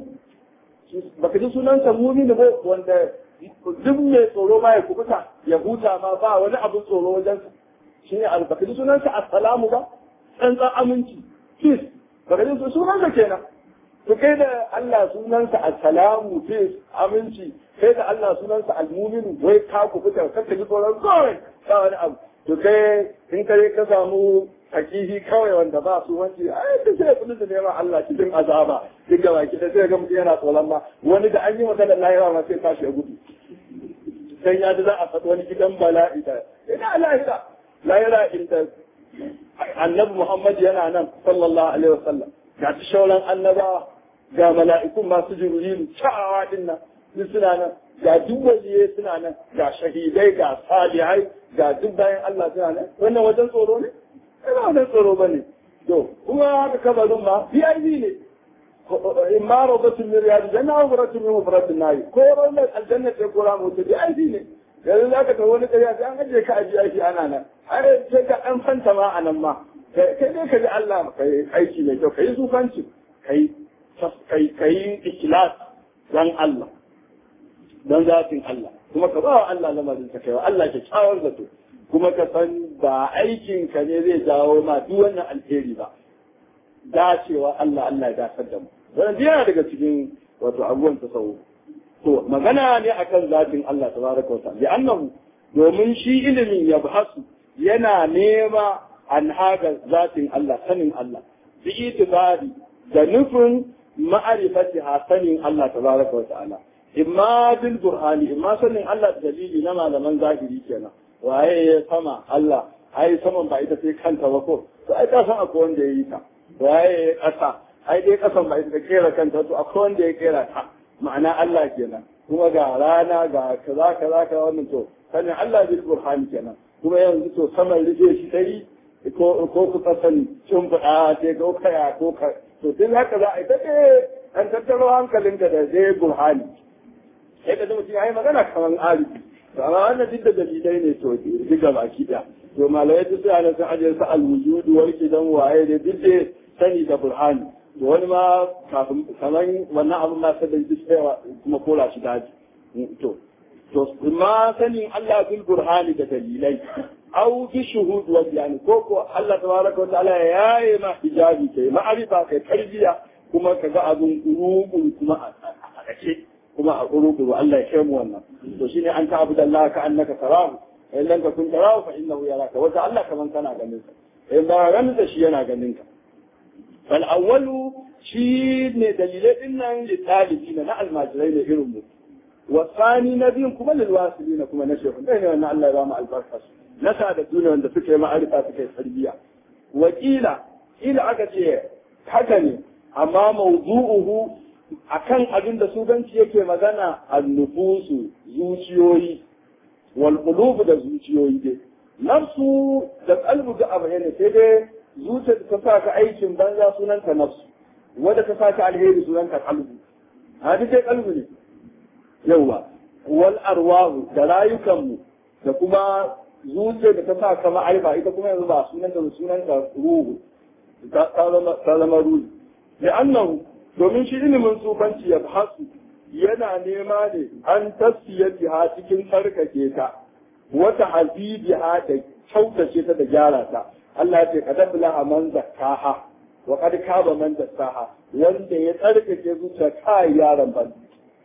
Speaker 1: baka ji sunansa mumini ba wanda duk mai tsoro ma ya kubuta ya huta ma ba wani abin tsoro wajen shi ne baka ji sunansa assalamu ba tsantsan aminci peace baka ji sunansa kenan to kai da Allah sunansa assalamu peace aminci kai da Allah sunansa almuminu wai ka kubuta ka ji tsoron kawai ba wani abu to kai in kare ka samu hakihi kawai wanda ba su wanci ai da sai kudin da nema Allah cikin azaba duk da baki da sai ga mutum yana tsoron ma wani da an yi magana lahira ma sai tashi ya gudu dan ya da za a faɗi wani gidan bala'i da ina lahira lahira inda annabi Muhammad yana nan sallallahu alaihi wasallam ga ta shauran annabawa ga mala'ikun masu jibrilu cewa din nan duk suna nan ga duk waliye suna nan ga shahidai ga salihai ga duk bayan Allah suna nan wannan wajen tsoro ne ina wannan tsoro bane to kuma haka kabarin ma VIP ne in ma robatun min riyadi janna wa muratun min mufratin nayi ko rawar aljanna sai ko ramu ta VIP ne yanzu za ka wani ƙarya sai an ajiye ka ajiye aiki ana nan har sai ka ɗan fanta ma a nan ma kai dai ka ji Allah ka yi aiki mai kyau ka yi zufanci ka yi ikilas dan Allah don zafin Allah kuma ka ba wa Allah lamarin ka kai wa Allah kyakkyawar zato kuma ka san ba aikin ka ne zai jawo ma duk wannan alheri ba dacewa Allah Allah ya dasar da mu wannan yana daga cikin wato abubuwan tasawuf to magana ne akan zafin Allah tabaraka wa ta'ala bi annahu domin shi ilimin ya bahasu yana nema an haga zatin Allah sanin Allah bi itibari da nufin ma'arifati ha sanin Allah tabaraka wa ta'ala imma bil burhani imma sanin Allah dalili na malaman zahiri kenan waye ya sama Allah ai saman ba ita sai kanta ba ko to ai ka san akwai wanda ya yi ta waye ya kasa ai dai kasan ba ita ta kera kanta to akwai wanda ya kera ta ma'ana Allah kenan kuma ga rana ga kaza kaza kaza wannan to sanin Allah bil burhani kenan kuma yanzu to saman rufe shi dai ko ko ku sani cin fada sai ko kaya ko ka to duk haka za a yi take an tattaro hankalinka da zai burhani sai ka zama ya yi magana kamar arifi to amma wannan duk da dalilai ne to duka baki da to malamai duk suna nan sun ajiye su alwujud wal kidan waye da duk da sani da burhani to wani ma kafin kamar wannan abin ma sai da duk sai kuma kola shi daji to to ma sanin Allah bil burhani da dalilai au bi shuhud wa bayani ko ko Allah tabaraka wa ta'ala ya yi ma hijabi kai ma'arifa kai tarbiya kuma kaga abun rubu kuma a dake kuma a rubu Allah ya kai mu wannan to shine an ta abu Allah ka annaka tarahu in lam takun tarahu fa innahu yaraka wa Allah kaman kana ganin sa in ba ganin da shi yana ganin ka fal awwalu shi ne dalilai din nan li talibina na almajirai ne irin mu والثاني نبي كما للواصلين كما نشيخ بين أن الله يرام البركة نسعى الدنيا وأن فكر معرفة فكر تربية وقيل إلى أكتي حكني أما موضوعه akan abin da suganci yake magana annufusu zuciyoyi wal qulub da zuciyoyi dai nafsu da qalbu da abu ne sai dai zuciya ta sa ka aikin banza sunanta nafsu wanda ta sa ka alheri sunanta qalbu hadi dai qalbu ne yawa wal arwahu da rayukanmu da kuma zuciya da ta sa kama aiba ita kuma yanzu ba sunan da sunan ka ruhu ta zama ruhu da annan domin shi ilimin tsufanci ya hasu yana nema ne an tasfiyati ha cikin tsarkake ta wata habibi ha da kyautace ta da gyara ta Allah ya ce kad a man zakkaha wa kad kaba man dassaha wanda ya tsarkake zuciya kai yaron ban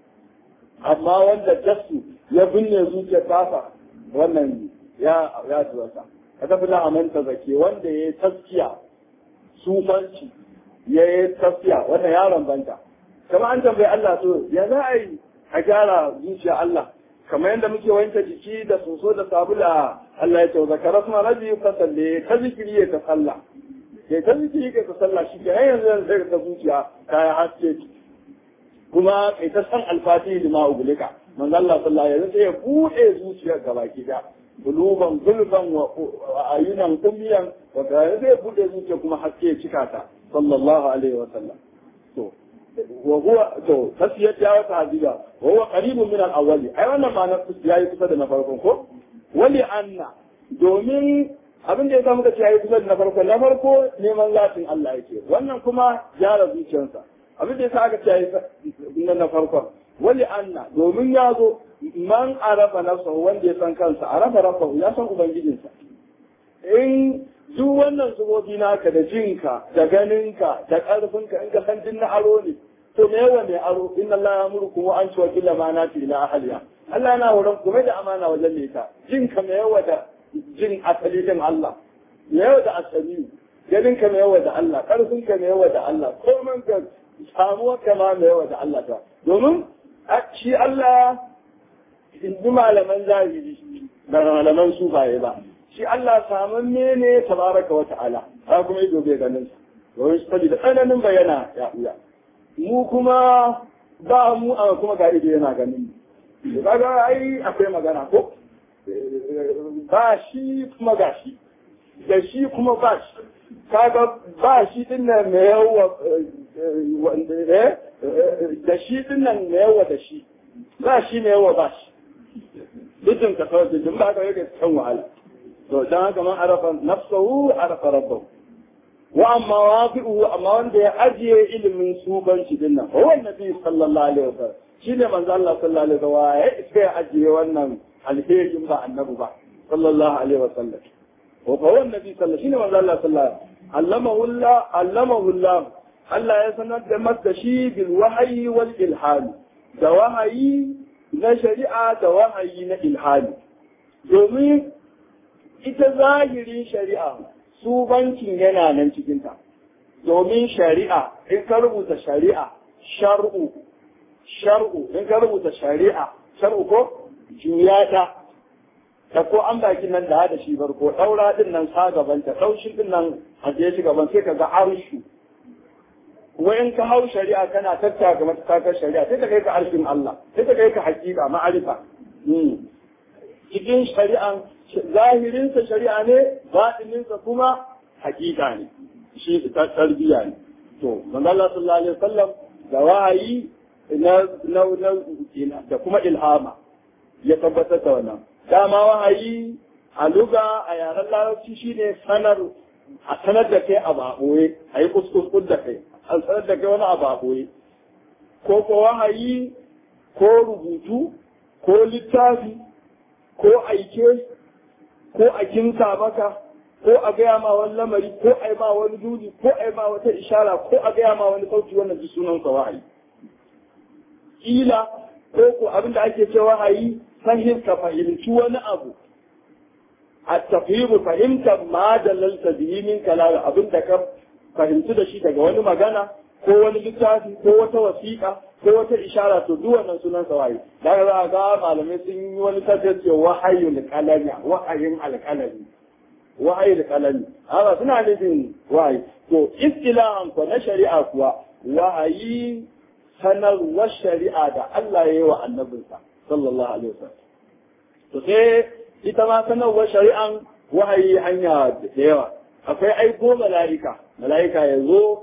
Speaker 1: amma wanda jasu ya binne zuciya tasa wannan ya ya tuwasa ka tafi na amanta zake wanda ya yi taskiya sufanci ya yi taskiya wannan yaron banta kama an tambayi Allah so ya za a yi a gyara zuciya Allah kamar yadda muke wanke jiki da soso da sabula Allah ya ce zakara suna rabi ka salle ta zikiri ya ta sallah ya ta zikiri ka ta sallah shi ke yanzu yanzu sai ka zuciya ta yi haske kuma kai ta san alfatihi lima ugulika manzo Allah sallallahu alaihi wasallam ya bude zuciyar gabaki da buluban gulban wa ayunan kumiyan wa ga zai bude zuciya kuma haske cika ta sallallahu alaihi wasallam to wa huwa to tasiyat ya wata hadiga wa huwa qaribun min al-awwal ai wannan ma na yayi kusa da na farkon ko wali anna domin abin da ya samu kace yayi kusa da na farko na farko neman zatin Allah yake wannan kuma gyara zuciyarsa abin da ya sa aka ce na farkon wali anna domin ya zo man arafa nafsa wanda ya san kansa arafa rabbahu ya san ubangijinsa in duk wannan zubobi naka da jinka da ganinka da karfinka in ka san din na aro ne to me yawa mai aro inna Allah ya murku wa an tuwa illa ma nati ila ahliya Allah yana horon kuma da amana wajen ne ta jinka me yawa da jin asali din Allah me yawa da asali ganinka me yawa da Allah karfinka me yawa da Allah komai ka samuwa kama mai yawa da Allah ta domin shi Allah inji malaman zahiri da malaman sufaye ba shi Allah samun ne tabaraka wa ta'ala ta kuma yi gobe ganin sa domin shi da tsananin bayana ya uya mu kuma ba mu a kuma ga ido yana ganin mu kaga ai akwai magana ko ba shi kuma ga shi da shi kuma ba shi kaga ba shi din nan mai yawa da shi din nan mai yawa da shi ba shi mai yawa ba shi dukkan ka kawai dukkan ba ka yake kan wahala to dan haka man arafa nafsahu arafa rabbahu wa amma wafi'u amma wanda ya ajiye ilimin subanci din nan huwa annabi sallallahu alaihi wasallam shine manzo Allah sallallahu alaihi wasallam ya sai ya ajiye wannan alherin ba annabi ba sallallahu alaihi wasallam wa fa huwa annabi sallallahu shine manzo Allah sallallahu alaihi allamahu Allah allamahu Allah Allah ya sanar da masa shi bil wahyi wal ilham da wahayi na shari'a da wahayi na ilhami domin ita zahirin shari'a su bankin yana nan cikinta domin shari'a in ka rubuta shari'a shar'u shar'u in ka rubuta shari'a shar'u ko juya ta da ko an baki nan da hada shi barko daura din nan sa gaban ta daushin din nan a je shi gaban sai ka ga arshu in ka hau shari'a kana tattaka matakar shari'a sai ka kai ka arshin Allah sai ka kai ka hakika ma'arifa cikin shari'an zahirinsa shari'a ne baɗininsa kuma hakika ne shi ta tarbiyya ne to manzo Allah sallallahu alaihi wasallam da wahayi na na da kuma ilhama ya tabbatar da wannan dama wahayi a luga a yaren larabci shine sanar a sanar da kai a baɓoye a yi kuskus da kai a sanar da kai wani a baɓoye ko ko wahayi ko rubutu ko littafi ko aike ko a kinsa maka ko a gaya ma wani lamari ko a yi ma wani duni ko a yi ma wata ishara ko a gaya ma wani sauti wannan ji sunan sa wahayi kila ko ko abin da ake cewa wahayi fahim ka fahimci wani abu a tafhimu fahimtar ma da lalta bihi min kalala abin da ka fahimci da shi daga wani magana ko wani littafi ko wata wasiƙa ko wata ishara to duk wannan sunan sa wahayi daga za a ga malamai sun yi wani tafiya wahayul qalami wahayin alqalami wahayi da kalami haka suna nufin wahayi to istilahan ko na shari'a kuwa wahayi sanarwar shari'a da Allah ya yi wa annabinsa sallallahu alaihi wasallam to sai ita ma sanarwar shari'an wahayi hanya da yawa akwai aiko mala'ika mala'ika ya zo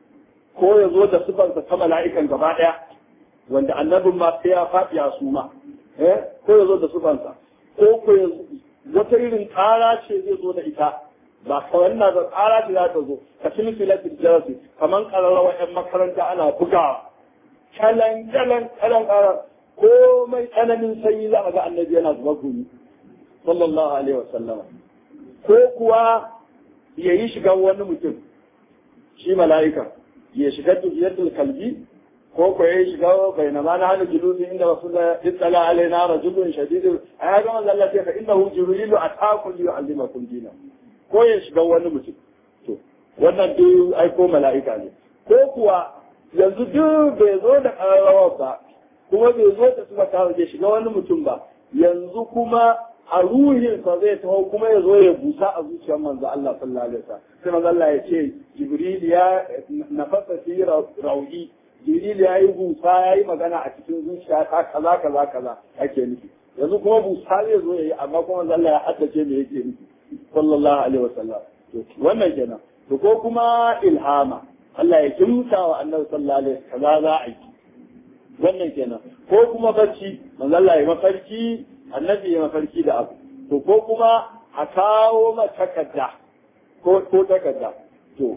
Speaker 1: ko ya zo da sifarsa ta mala'ikan gaba ɗaya wanda annabin ma sai ya faɗi a suma ko ya zo da sifarsa ko ko ya wata irin tsara ce zai zo da ita ba kawai na da tsara ce za ta zo ka cin filatin jarasi kamar ƙararrawa 'yan makaranta ana bugawa kalan kalan kalan kalan komai tsananin sanyi za a ga annabi yana zuba gumi sallallahu alaihi wa sallam ko kuwa ya yi shiga wani mutum shi mala'ika ya shiga dubiyatul kalbi ko ko ya shiga bainama na hana julusi inda rasulullah itsala alaina rajulun shadidun a ya gama zalla ce fa innahu jibrilu atakum li yu'allimakum dina ko ya shiga wani mutum to wannan duk aiko mala'ika ne ko kuwa yanzu duk bai zo da ƙararrawa ba kuma bai zo da suka kawo ya shiga wani mutum ba yanzu kuma a ruhinsa zai taho kuma ya zo ya busa a zuciyar manzo Allah sallallahu alaihi wasallam sai manzo Allah ya ce Jibril ya nafasa fi rauhi Jibril ya yi busa ya yi magana a cikin zuciya ta kaza kaza kaza ake nufi yanzu kuma busa zai zo ya yi amma kuma manzo Allah ya haddace me yake nufi sallallahu alaihi wasallam to wannan kenan to ko kuma ilhama Allah ya kimta wa annabi sallallahu alaihi wasallam za a yi wannan kenan ko kuma barci manzo Allah ya mafarki annabi ya mafarki da abu to ko kuma a kawo ma takarda ko ko takarda to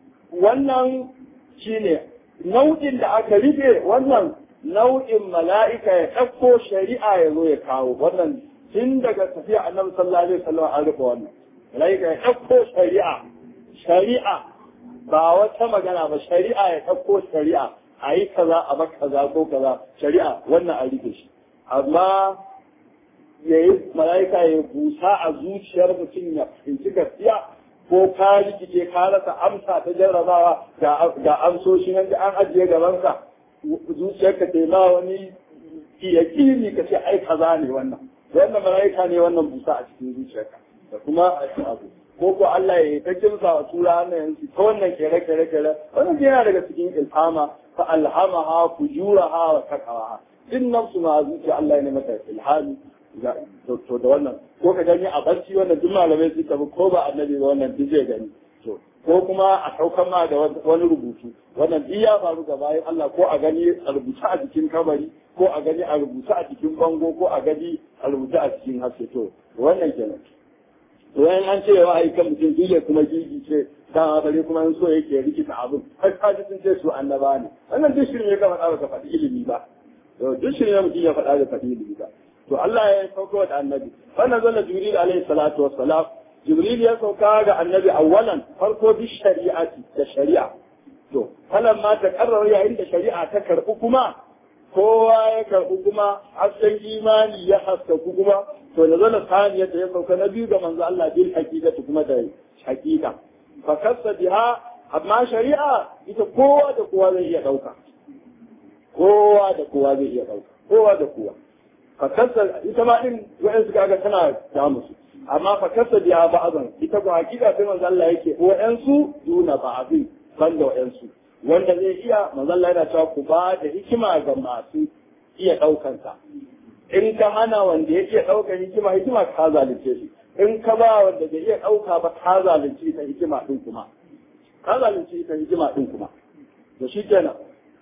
Speaker 1: wannan shine nau'in da aka rufe wannan nau'in mala'ika ya ɗauko shari'a ya zo ya kawo wannan tun daga tafiya annabi sallallahu alaihi wasallam an rufe wannan mala'ika ya ɗauko shari'a shari'a ba wata magana ba shari'a ya ɗauko shari'a a yi kaza a ba kaza ko kaza shari'a wannan a rike shi amma ya yi mala'ika ya busa a zuciyar mutum ya fahimci gaskiya ko ka rikice ka rasa amsa ta jarrabawa ga amsoshi nan da an ajiye gabanka zuciyarka ta ma wani yakini ka ce ai kaza ne wannan wannan mala'ika ne wannan busa a cikin zuciyarka da kuma abu ko ko Allah ya ta kimsa wa tura wannan yanzu ta wannan kere kere kere wannan yana daga cikin ilhama fa alhamaha fujuraha wa taqwaha din nafsu ma zuciya Allah ya mata ilhami to da wannan ko ka gani a barci wannan duk malamai su tabi ko ba annabi ba wannan duk zai gani to ko kuma a saukan ma da wani rubutu wannan duk ya faru ga bayan Allah ko a gani a rubuta a jikin kabari ko a gani a rubuta a cikin bango ko a gani a rubuta a cikin haske to wannan kenan to yan an ce wa aikan mutum dole kuma gigi ce dama bare kuma in so yake rikita abin har ka ji sun ce su annaba ne wannan duk shirin ya gama ka faɗi ilimi ba
Speaker 2: to duk shi ne mutum ya faɗa da faɗi da to Allah ya sauko da annabi wannan zalla jibril alaihi salatu wassalam jibril ya sauka ga annabi awwalan farko bi shari'ati da shari'a to falan ma ta karrara yayin da shari'a ta karɓi kuma kowa ya karɓi kuma hasken imani ya haskaku kuma to da zana saniyar da ya sauka na biyu ga manzo Allah bil haqiqati kuma da haqiqa fa kasa biha amma shari'a ita kowa da kowa zai iya dauka kowa da kowa zai iya dauka kowa da kowa fa kasa ita ma din wa'in suka ga tana da musu amma fa kasa biha ba'azan ita ko haqiqa sai manzo Allah yake wa'in su duna ba'azin banda wa'in su wanda zai iya mazalla yana cewa ku ba da hikima ga masu iya ɗaukansa. In ka hana wanda ya iya ɗaukar hikima hikima ka zalunce shi. In ka ba wanda bai iya ɗauka ba ka zalunce ita hikima ɗin kuma. Ka zalunce ita hikima ɗin kuma. Da shi kenan.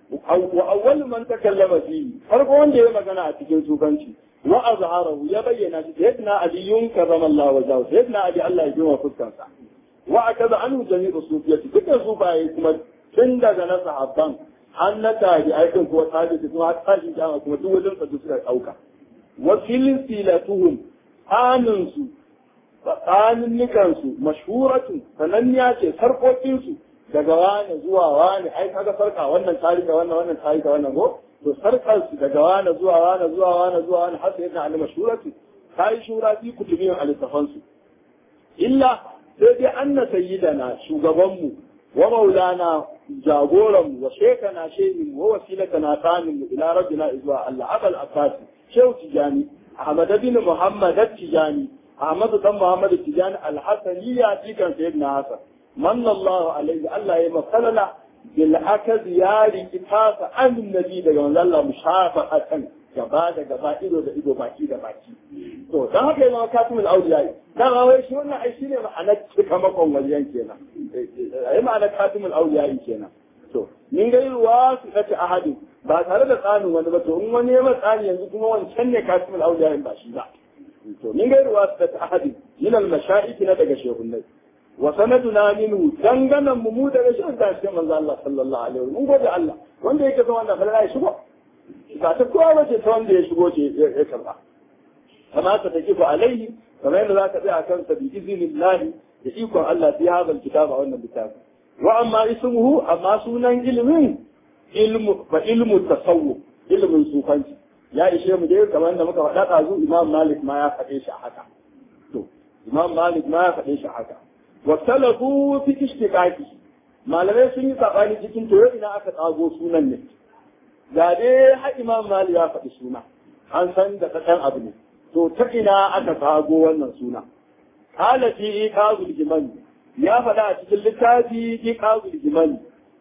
Speaker 2: Wa awwal man takallama fihi farko wanda ya magana a cikin sufanci wa azharahu ya bayyana shi sayyidina aliyun karrama Allah wajahu sayyidina ali Allah ya jima fuskansa wa akaza anhu jami'u sufiyati dukkan sufaye kuma tun daga na sahabban har na tabi aikin kuwa tabi su kuma tashi jama kuma duk wajen sa suka dauka wa filin silatuhum anin su tsakanin nikan su mashhuratun sananniya ce sarkokin su daga wani zuwa wani ai kaga sarka wannan tarika wannan wannan tarika wannan ko to sarkar su daga wani zuwa wani zuwa wani zuwa wani har sai yana al mashhuratu kai shura fi kutubiyin al su illa sai dai anna sayyidana shugabanmu wa maulana jagoran wa shekana shehin wa wasilatana samin ila rabbina izwa Allah abal abbas shehu tijani ahmad bin muhammad tijani ahmad dan muhammad tijani al-hasani ya tikan sayyidina hasan manna Allah alaihi Allah ya masalala bil akad ya rikitasa an nabi daga manzo Allah mushafaqatan gaba da gaba ido da ido baki da baki to dan haka yana katimul awliya dan wai shi wannan ai shine ma'anar cikamakon wajen kenan ai ma'anar katimul awliya kenan to min ga ruwa su kace ahadu ba tare da tsanin wani ba to in wani ya tsani yanzu kuma wancan ne katimul awliya ba shi ba to min ga ruwa su kace ahadu min al mashaikh na daga shehunnai wa sanaduna minhu danganan mu mu daga shehun da shi manzo Allah sallallahu alaihi wasallam mun gode Allah wanda yake zama wannan falala ya shigo ba ta kowa ba ce ta wanda ya shigo ce ya karba kama ta take fa alaihi kamar yadda za ka tsaya a kansa bi izinillahi da ikon Allah fi hadal kitab a wannan littafi wa amma ismuhu amma sunan ilimin ilmu fa ilmu tasawuf ilimin sufanci ya ishe mu dai kamar yadda muka faɗa ɗazu imam malik ma ya faɗe shi a haka to imam malik ma ya faɗe shi a haka wa talafu fi ishtiqaqi malamai sun yi sabani cikin to ina aka tsago sunan ne ga dai har imam mali ya faɗi suna an san da ɗan abu ne to ta ina aka kago wannan suna kala fi iqazul jimani ya faɗa a cikin littafi iqazul jimani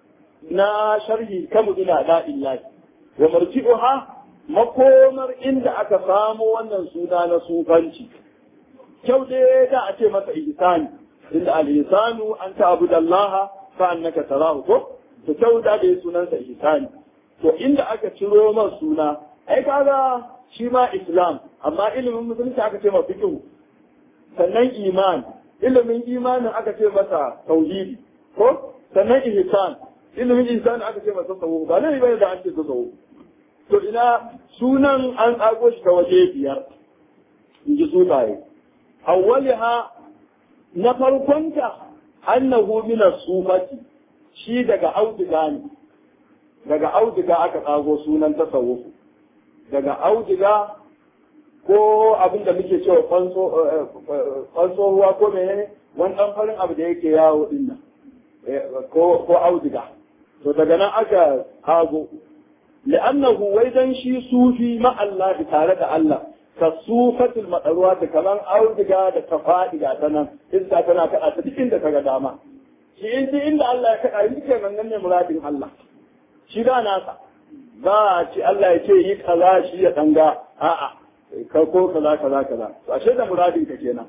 Speaker 2: na sharhi kamu ina da illahi wa marji'uha makomar inda aka samo wannan suna na sufanci kyau dai da a ce masa ihsani inda al-ihsanu an ta'budallaha fa annaka tarahu ko to kyau da dai sunansa ihsani to inda aka ciro man suna ai kaga shi ma islam amma ilimin musulunci aka ce ma fiqh sannan iman ilimin imanin aka ce masa tauhidi ko sannan ihsan ilimin ihsan aka ce masa tsawo ba ne bai da an ce tsawo to ina sunan an tsago shi ta waje biyar in ji sunaye awwaliha na farkonta annahu min as-sufati shi daga auduga ne daga auduga aka tsago sunan tasawuf daga auduga ko abin da muke cewa kwanso ruwa ko menene wani ɗan farin abu da yake yawo din nan ko auduga to daga nan aka tsago li'annahu wai dan shi sufi ma Allah tare da Allah ka sufatul madaruwa da kaman auduga da ta faɗi ga ta nan iska tana kaɗa ta duk inda ka ga dama shi inda Allah ya kaɗa yi kenan nan ne muradin Allah shi da nasa ba a ce Allah ya ce yi kaza shi ya danga a'a ka ko kaza kaza kaza to ashe da muradin ka kenan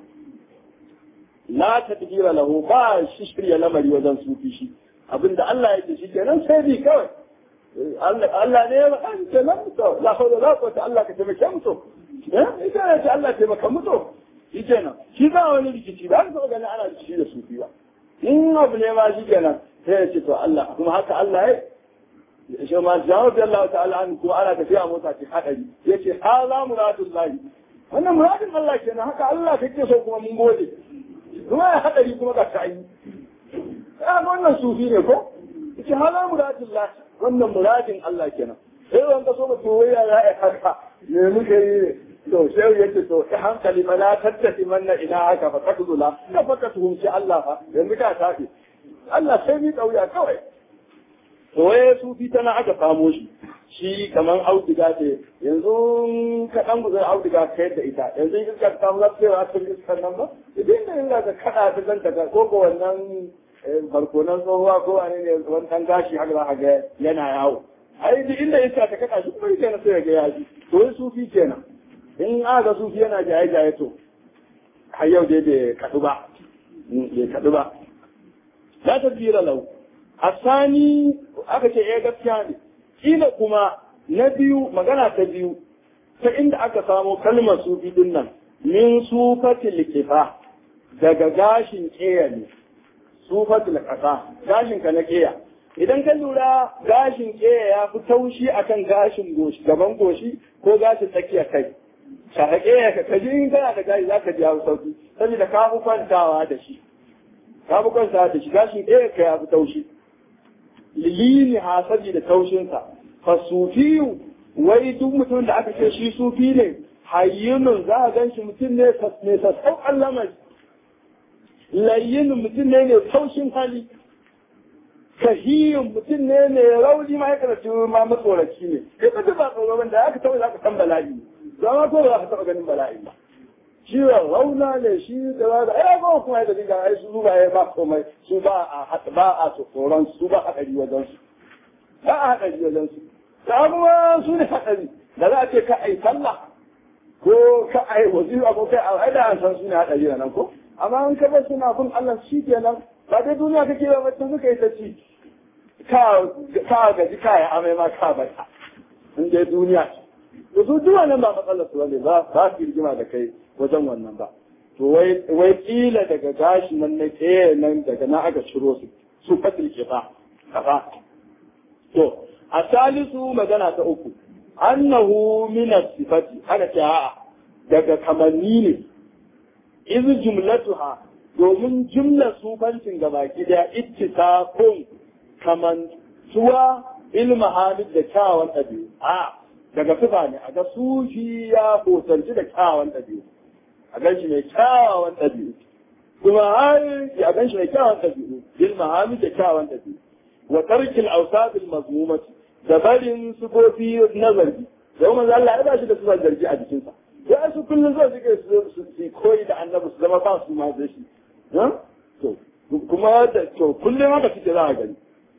Speaker 2: la tadbira lahu ba shi shirya lamari wajen sufi shi abinda Allah ya ce shi kenan sai bi kawai Allah ne ya ba an ce nan to la hawla la quwwata Allah ka taimake mu to eh ita ne ce Allah taimaka mu to shi kenan shi ba wani rikici ba ka gani ana rikici da sufi ba in abu ne ma shi kenan sai ya ce to Allah kuma haka Allah ya shi ma jawab da Allah ta'ala an kuma ana tafiya mota ce hadari yace hala muradullahi wannan muradin Allah kenan haka Allah kake so kuma mun gode kuma ya hadari kuma ga ta yi ya wannan sufi ne ko yace hala muradullahi wannan muradin Allah kenan sai wanda so ba to ya ya haka ne muke yi to sai yake to ta hankali ma la tattafi manna ina haka fa takzula ka fa ka tuhumci Allah fa yanzu ka tafi Allah sai mi kauya kawai to waye sufi tana aka samo shi shi kaman auduga ce yanzu ka dan guzar auduga kai da ita yanzu in ka samu lafiya a cikin iskar nan ba idan da yanzu ka kada ta zanta ka ko ko wannan barkonan tsohuwa ko wani ne wani dan gashi haka za ka ga yana yawo ai duk inda iska ta kada shi kuma yake na sai ga yaji to wai sufi kenan in aka sufi yana jaye jaye to har yau dai bai kadu ba bai kadu ba la tadbira lau asani aka ce eh gaskiya ne kila kuma na biyu magana ta biyu ta inda aka samo kalmar sufi din nan min sufatil kifa daga gashin keya ne sufatil kasa gashin ka na keya idan ka lura gashin keya ya fi taushi akan gashin goshi gaban goshi ko gashin tsakiyar kai shaka keya ka kaji in kana da gashi zaka ji hau sauki saboda ka fi kwantawa da shi ka fi kwantawa da shi gashin keya ka ya fi taushi lilini ha saboda taushinsa fa sufiyu wai duk mutum da aka ce shi sufi ne hayyinun za a gan shi mutum ne mai sassauƙan lamari layyinin mutum ne mai taushin hali kahiyun mutum ne mai rauni ma ya karatu ma matsoraci ne kai ba ba tsoron da aka taɓa za ka san bala'i zama ko ba za ka taɓa ganin bala'i ba shi rauna ne shi da za ka ai ba kuma ya dinga ai su ba ya ba komai su ba a ba a tsoron su ba haɗari wajen su ba a haɗari wajen su samuwa su ne haɗari da za a ce ka ai sallah ko ka ai wazifa ko kai ai da an san su ne haɗari nan ko amma an ka bar suna bin Allah shi kenan ba dai duniya kake ba mutum suka yi ta ci ka ka gaji ka ya amai ma ka bata in dai duniya to su duk wannan ba matsalar su bane ba ba su rigima da kai wajen wannan ba to wai wai kila daga gashi nan na ke nan daga na aka ciro su su fatil kifa kafa to a salisu magana ta uku annahu min sifati aka ce a'a daga kamanni ne iz jumlatuha domin jumla sufancin gabaki daya ittisaqun kaman tuwa ilma hamid da kyawun ɗabi'u a daga sifa ne a ga sufi ya hotanci da kyawun ɗabi'u a gan shi mai kyawawan ɗabi'u kuma har a gan shi mai kyawawan ɗabi'u ilma hamid da kyawun ɗabi'u wa tarkil awsabil mazmumati da barin sufofi na zargi da manzo Allah ya ba shi da sifar zargi a jikinsa ya su kullum zai suke su su koyi da annabi su zama ba su ma da shi to kuma da to kullum haka suke za a gani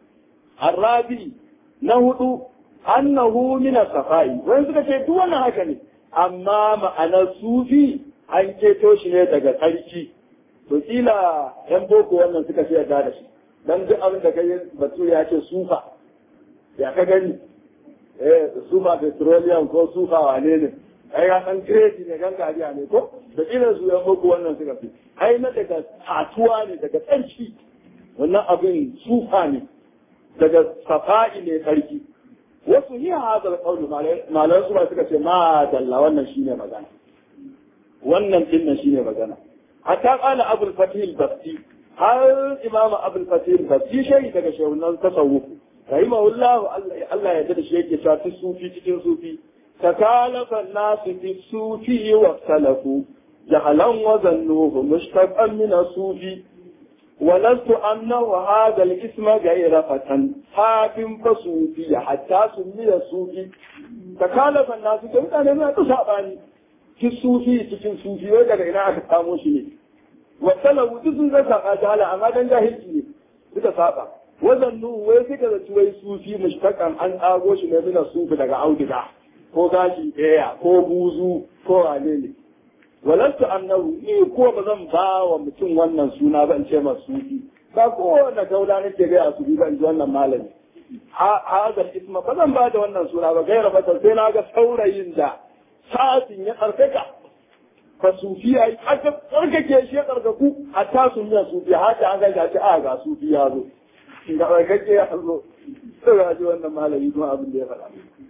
Speaker 2: arabi na hudu annahu min safai wani suka ce duk wannan haka ne amma ma'anar sufi an keto shi ne daga tsarki to kila yan boko wannan suka ce yarda da shi dan duk abin da kai batu ya ce sufa ya ka gani eh sufa petroleum ko sufa wane ne ai ya san kireti ne gangariya ne ko da irin su yan boko wannan suka fi ai na daga tatuwa ne daga tsarki wannan abin sufa ne daga safa'i ne tsarki wasu yi hazar kauli malar su ba suka ce ma dalla wannan shine magana wannan din nan shine magana hatta qala abul fatih basti har imam abul fatih basti shi daga shehunan tasawuf rahimahullah Allah ya da shi yake cewa sufi cikin sufi تكالف الناس في الصوفي واختلفوا جهلا وظنوه مشتقا من الصوفي ولست أنه هذا الاسم غير فتى حاف فصوفي حتى سمي الصوفي تكالف الناس كم أنا ما تصابني في الصوفي cikin sufi wai daga ina aka samu shi ne wasalawu duk sun zaka a jahala amma dan jahilci ne suka saba wazannu wai suka zaci wai sufi mushtaqan an tsago shi ne mina sufi daga auduga ko gashi ɗaya ko buzu ko wane ne walantu annahu ni ko ba zan ba wa mutum wannan suna ba in ce masu sufi ba kowane gaula nake gaya su bi ba in ji wannan malami hazal isma ba zan ba da wannan suna ba gaira ba sai na ga saurayin da sa'atin ya tsarkaka fa sufi ya yi aka tsarkake shi ya tsarkaku hatta sun yi sufi haka an gaisa ce a ga sufi ya zo ga tsarkake ya zo sai ga ji wannan malami kuma abin da ya faɗa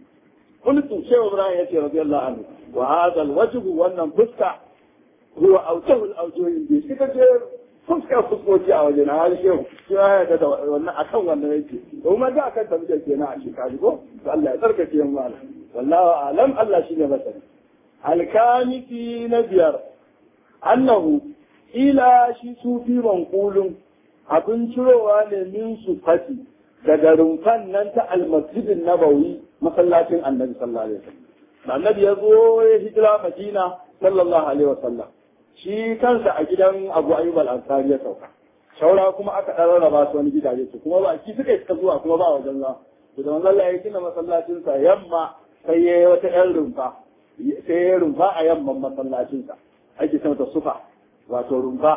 Speaker 2: qultu shehu ibrahim yace radiyallahu anhu wa hadha alwajhu wannan fuska huwa awjahu alawjuhi bi kika ce fuska fuskoki a wajen na hali shehu shi ya yarda da wannan akan wannan yake kuma da akan ta muke kenan a shekaru ko to Allah ya tsarkake mu malam wallahu alam Allah shine masani alkamiti na biyar annahu ila shi sufi manqulun abin cirowa ne min su fati daga rumfan nan ta almasjidin nabawi masallacin annabi sallallahu alaihi wasallam annabi ya zo ya hijira madina sallallahu alaihi wasallam shi kansa a gidan abu ayyub al-ansari ya sauka shaura kuma aka dan rarraba su wani gidaje su kuma ba ki suka iska zuwa kuma ba wajen za to da manzon Allah ya gina masallacin sa yamma sai ya yi wata yan rumfa sai ya rumfa a yamman masallacin sa ake sama ta sufa wato rumfa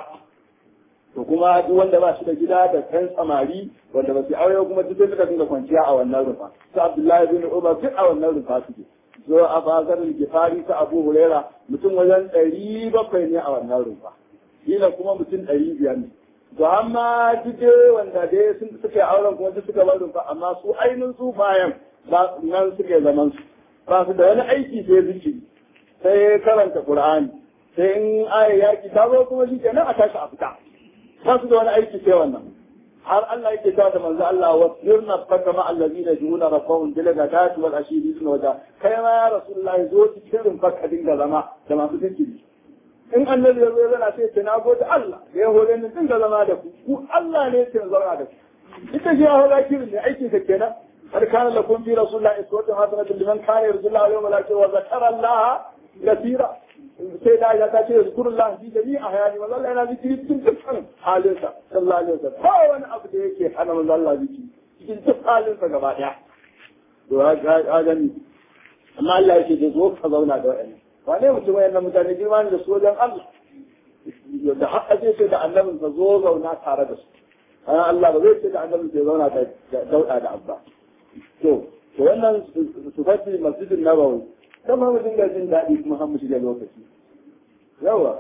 Speaker 2: to kuma duk wanda ba shi da gida da kan samari wanda ba su aure kuma duk suka dinga kwanciya a wannan rufa su Abdullahi bin Umar duk a wannan rufa suke zo a bazar gifari ta Abu Huraira mutum wajen ɗari bakwai ne a wannan rufa kila kuma mutum ɗari biyar ne to amma duk wanda dai sun suka yi auren kuma duk suka bar rufa amma su ainihin su bayan ba nan suke zaman su ba su da wani aiki sai zikiri sai karanta Qur'ani sai in aya yaki ta zo kuma shi kenan a tashi a fita ba su da wani aiki sai wannan har Allah yake ta da manzo Allah wa sirna faka ma allazina yuhuna rabbahum bil ghadati wal ashiri sun waja kai ma ya rasulullahi zo cikin faka dinga zama da masu zikiri in annabi ya zo yana sai ce na gode Allah da ya hore ni dinga zama da ku ku Allah ne ke zauna da ku ita shi ya hore kirin ne aikin ka kenan har kana lakum fi rasulillahi uswatun hasanatun liman kana yarjullaha wal yawmal akhir wa zakara Allah kathira sai da ya ta ce zikrullah fi jami'i ahyani manzo Allah yana zikiri cikin dukkan halinsa sallallahu alaihi wasallam ba wani abu da yake hana manzo Allah zikiri cikin duk halinsa gaba daya to ga gani amma Allah yake da zo ka zauna da wa'annan wane mutum wayannan mutane girma ne da su wajen Allah da haka zai ce da annabin sa zo zauna tare da su Allah ba zai ce da annabin sa zauna da dauda da abba to to wannan su fati masjidin nabawi kama mu dinga jin daɗi kuma har mu shiga lokaci yawa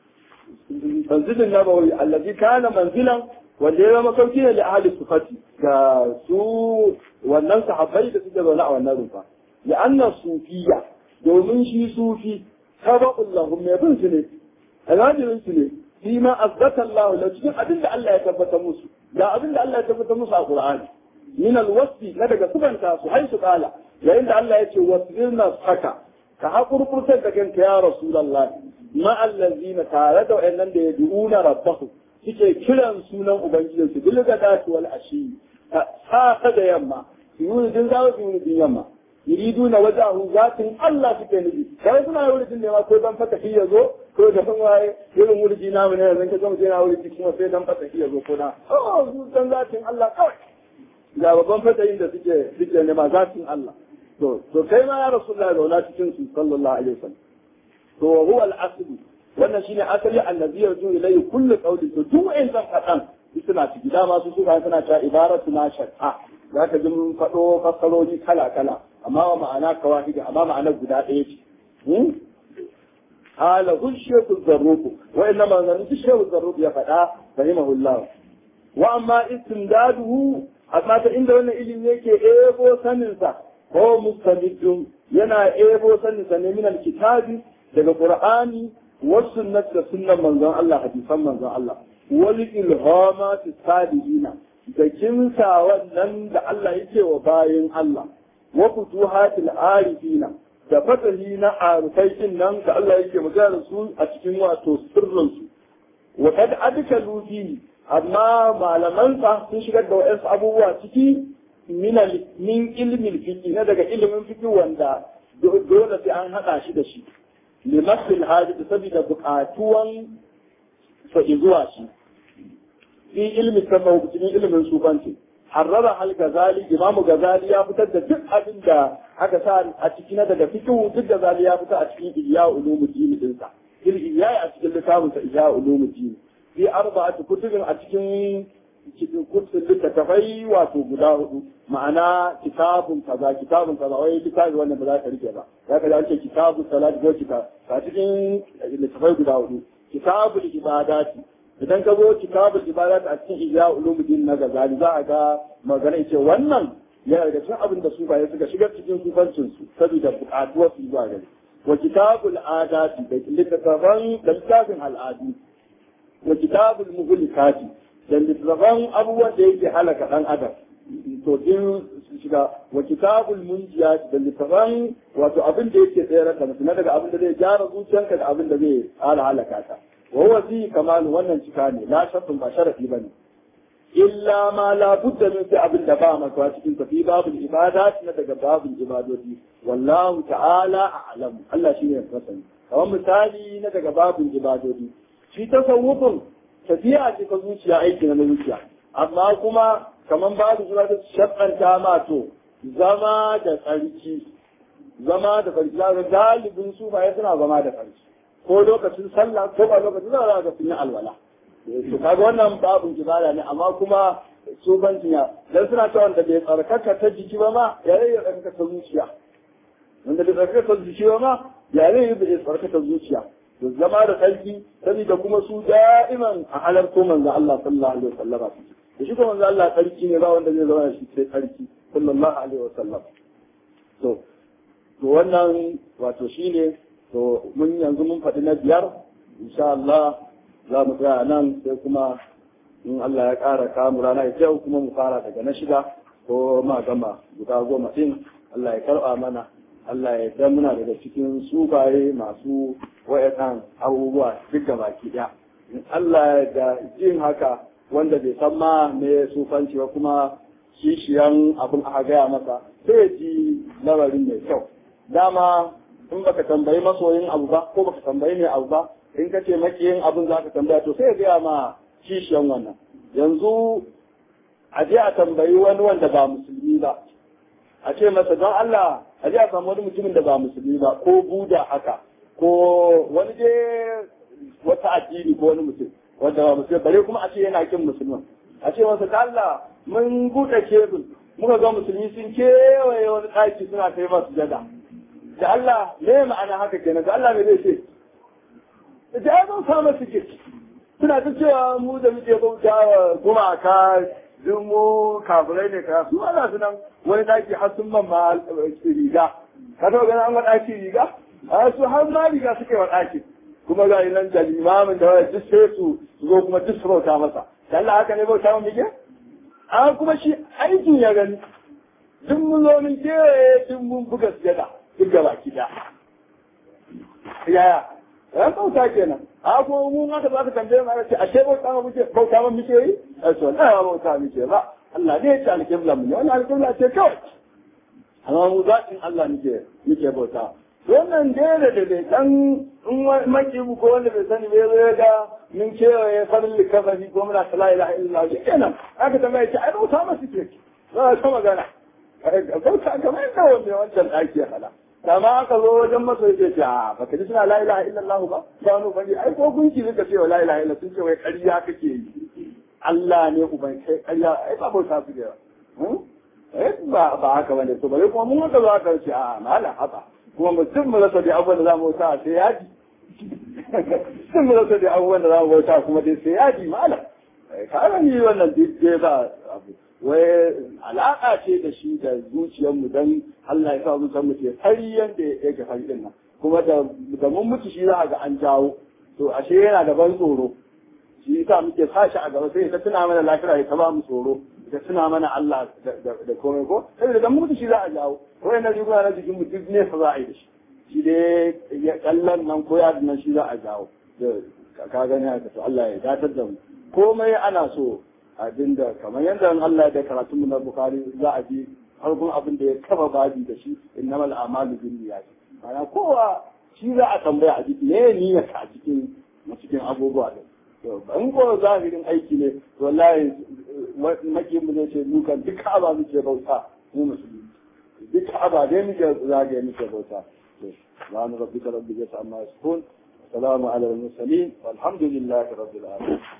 Speaker 2: manzilin nabawi allazi kana manzilan wanda ya zama sauki ne da ahli sufati ga su wannan sahabbai da suke zaune a wannan rufa ya anna sufiya domin shi sufi sabaqul lahum mai bin su ne alhajirin su ne fi ma azzata Allah la cikin abin da Allah ya tabbata musu da abin da Allah ya tabbata musu a Qur'ani min alwasfi na daga subanta su haisu kala yayin da Allah ya ce wasbirna saka ka hakurkurtar da kanka ya rasulullah ma allazina tare da wayannan da yad'una rabbahu suke kiran sunan ubangijin su bil gadati wal ashi sa da yamma yuridin zawo yuridin yamma yuriduna wajahu zatin Allah suke nufi kai suna yuridin ne ma ko dan fata ya zo ko da ban waye irin wurji namu ne yanzu ka ga mutum yana wurji kuma sai dan fata ya zo ko na oh su dan zatin Allah kawai ga babban fatayin da suke suke nema zatin Allah to to kai ma ya rasulullahi zauna cikin su sallallahu alaihi wasallam to huwa al-asli wannan shine asali annabi yarju ilayhi kullu qawli to duk wa'in zan fadan suna ciki dama su suka suna ta ibaratu na shar'a za ka ji mun faɗo fassarori kala kala amma wa ma'ana kawahidi amma ma'ana guda ɗaya ce hala hul shehu zarruku wa inna ma zan shehu zarruku ya faɗa rahimahullah wa amma istimdaduhu amma ta inda wannan ilimi yake ebo saninsa ko mustamidun yana ebo saninsa ne min alkitabi daga qur'ani wa sunnat da sunnan manzon Allah hadisan manzon Allah wal ilhamat salihina da kimsa wannan da Allah yake wa bayin Allah wa futuhatil arifina da fatahi na arifai din nan da Allah yake magana su a cikin wato sirrin su wa kad adkalu fihi amma malamansa sun shigar da waɗansu abubuwa ciki min ilmin fiƙi na daga ilimin fiƙi wanda dole sai an haɗa shi da shi limasil hajji saboda buƙatuwan sa zuwa shi fi ilmi sama cikin ilimin sufanci harrara al gazali imamu gazali ya fitar da duk abin da aka sa a ciki na daga fiƙi duk gazali ya fitar a cikin iya ulumuddin dinsa iya a cikin littafinsa iya ulumuddin fi arba'ati kutubin a cikin kutubin littattafai wato guda hudu ma'ana kitabun kaza kitabun kaza wai littafi wannan ba za ka rike ba za ka ce kitabun salat ko kitab a cikin littattafai guda hudu kitabul ibadati idan ka zo kitabul ibadati a cikin ihya ulumuddin na gazali za a ga magana ce wannan yana daga cikin abin da sufaye suka shiga cikin sufancin su saboda buƙatuwar su zuwa gari wa kitabul adati da littattafan da littafin al'adu wa kitabul muhlikati da littattafan abubuwan da yake halaka dan adam to din su shiga wa kitabul munjiyat da littattafan wato abin da yake tsayar da mutum daga abin da zai gyara zuciyarka da abin da zai ƙara halaka ta wa huwa fi kamal wannan cika ne la shartun ba sharafi bane illa ma la budda min sai abin da ba maka cikin tafi babul ibadat na daga babul ibadoti wallahu ta'ala a'lam Allah shine ya sani kamar misali na daga babul ibadoti shi tasawufin tafiya ce ta zuciya aiki na zuciya amma kuma kamar babu zuwa ta shakkanta ma to zama da tsarki zama da tsarki za galibin su ba suna zama da tsarki ko lokacin sallah ko ba lokacin sallah ga sun yi alwala to kaga wannan babun ibada ne amma kuma tsofancin ya dan suna cewa wanda bai tsarkaka ta jiki ba ma ya rai ya tsarkaka ta zuciya wanda bai tsarkaka ta jiki ba ma ya rai ya tsarkaka ta zuciya to zama da sarki saboda kuma su da'iman a halarto manzo Allah sallallahu alaihi wasallama da shi kuma manzo Allah sarki ne ba wanda zai zama da shi sai sarki sallallahu alaihi wasallam to to wannan wato shine to mun yanzu mun faɗi na biyar insha Allah za mu tsaya nan sai kuma in Allah ya ƙara kamu rana ya yau kuma mu fara daga na shida ko ma gama guda goma ɗin Allah ya karɓa mana Allah ya dan muna daga cikin subaye masu wayannan abubuwa duk da baki ɗaya in Allah ya jin haka wanda bai san ma me sufanci ba kuma kishiyan abin aka gaya masa sai ya ji lamarin mai kyau dama in baka tambayi masoyin abu ba ko baka tambayi mai abu ba in ka ce makiyin abin za ka tambaya to sai ya gaya ma kishiyan wannan yanzu a je a tambayi wani wanda ba musulmi ba a ce masa don Allah a je a samu wani mutumin da ba musulmi ba ko buda haka ko wani je wata addini ko wani mutum wanda ba musulmi bare kuma a ce yana kin musulman a ce masa da Allah mun buɗe kebul muka ga musulmi sun kewaye wani ɗaki suna kai masu jada da Allah me ma'ana haka kenan da Allah me zai ce da ya zan samu suke suna ta cewa mu da muke bauta wa gumaka duk mu kafirai ne ka su ana su nan wani daki har sun man ma riga ka taɓa ganin an ga daki riga a su har ma riga suke wa daki kuma ga nan da limamin da wani duk sai su zo kuma duk su bauta masa da Allah haka ne bauta mu muke a kuma shi aikin ya gani duk mun zo mun kewaye duk mun buga sujada duk gaba ki da yaya ran bauta kenan a ko mu ma da zaka tambaye mu ce ashe bauta ma muke bauta ma muke yi a to na ba bauta muke ba Allah ne ya ce alƙibla mu ne wannan alƙibla ce kawai amma mu zaɓin Allah muke muke bauta wannan dai da da dai dan in maki ko wanda bai sani bai zo ga min kewaye farin likafafi ko muna la ilaha illallah shi kenan aka tambaye ce ai bauta ma suke za ka magana bauta kamar yadda wanda wancan ɗaki ya fada kama aka zo wajen masa yake ce a baka ji suna la ilaha illallah ba ba wani bane ai ko gunki suka ce wa la ilaha illallah sun ce wai ƙarya kake yi Allah ne uban kai ƙarya ai ba bauta su da eh ba ba haka bane to bare kuma mun haka za ka ce a mala haka kuma mutum mu rasa da abubuwan da za mu bauta sai yaji sun mu rasa da abubuwan da za mu bauta kuma dai sai yaji mala ka ni wannan dai ba abu wai alaƙa ce da shi da zuciyarmu don Allah ya sa zuciyarmu ce har yadda yake fari din nan kuma da mun mutu shi za a ga an jawo to ashe yana da ban tsoro shi yasa muke sashi a gaba sai ta tuna mana lafiya ya ba mu tsoro ta tuna mana Allah da komai ko sai da mun mutu shi za a jawo ko yana riguna na jikin mutum ne fa za a yi da shi shi dai ya kallon nan ko ya nan shi za a jawo ka gani haka to Allah ya datar da mu komai ana so abin da kamar yadda Allah da karatun na Bukhari za a ji harkun abin da ya kafa babi da shi innamal a'malu binniyat ana kowa shi za a tambaya a jiki ne niyyar ka a cikin cikin abubuwa din to ban ko zahirin aiki ne wallahi maki mu zai ce dukan duk aba muke bauta mu musulmi duk aba dai muke zagaye muke bauta to subhana rabbika rabbil izzati amma yasifun salamu ala al mursalin walhamdulillahi rabbil alamin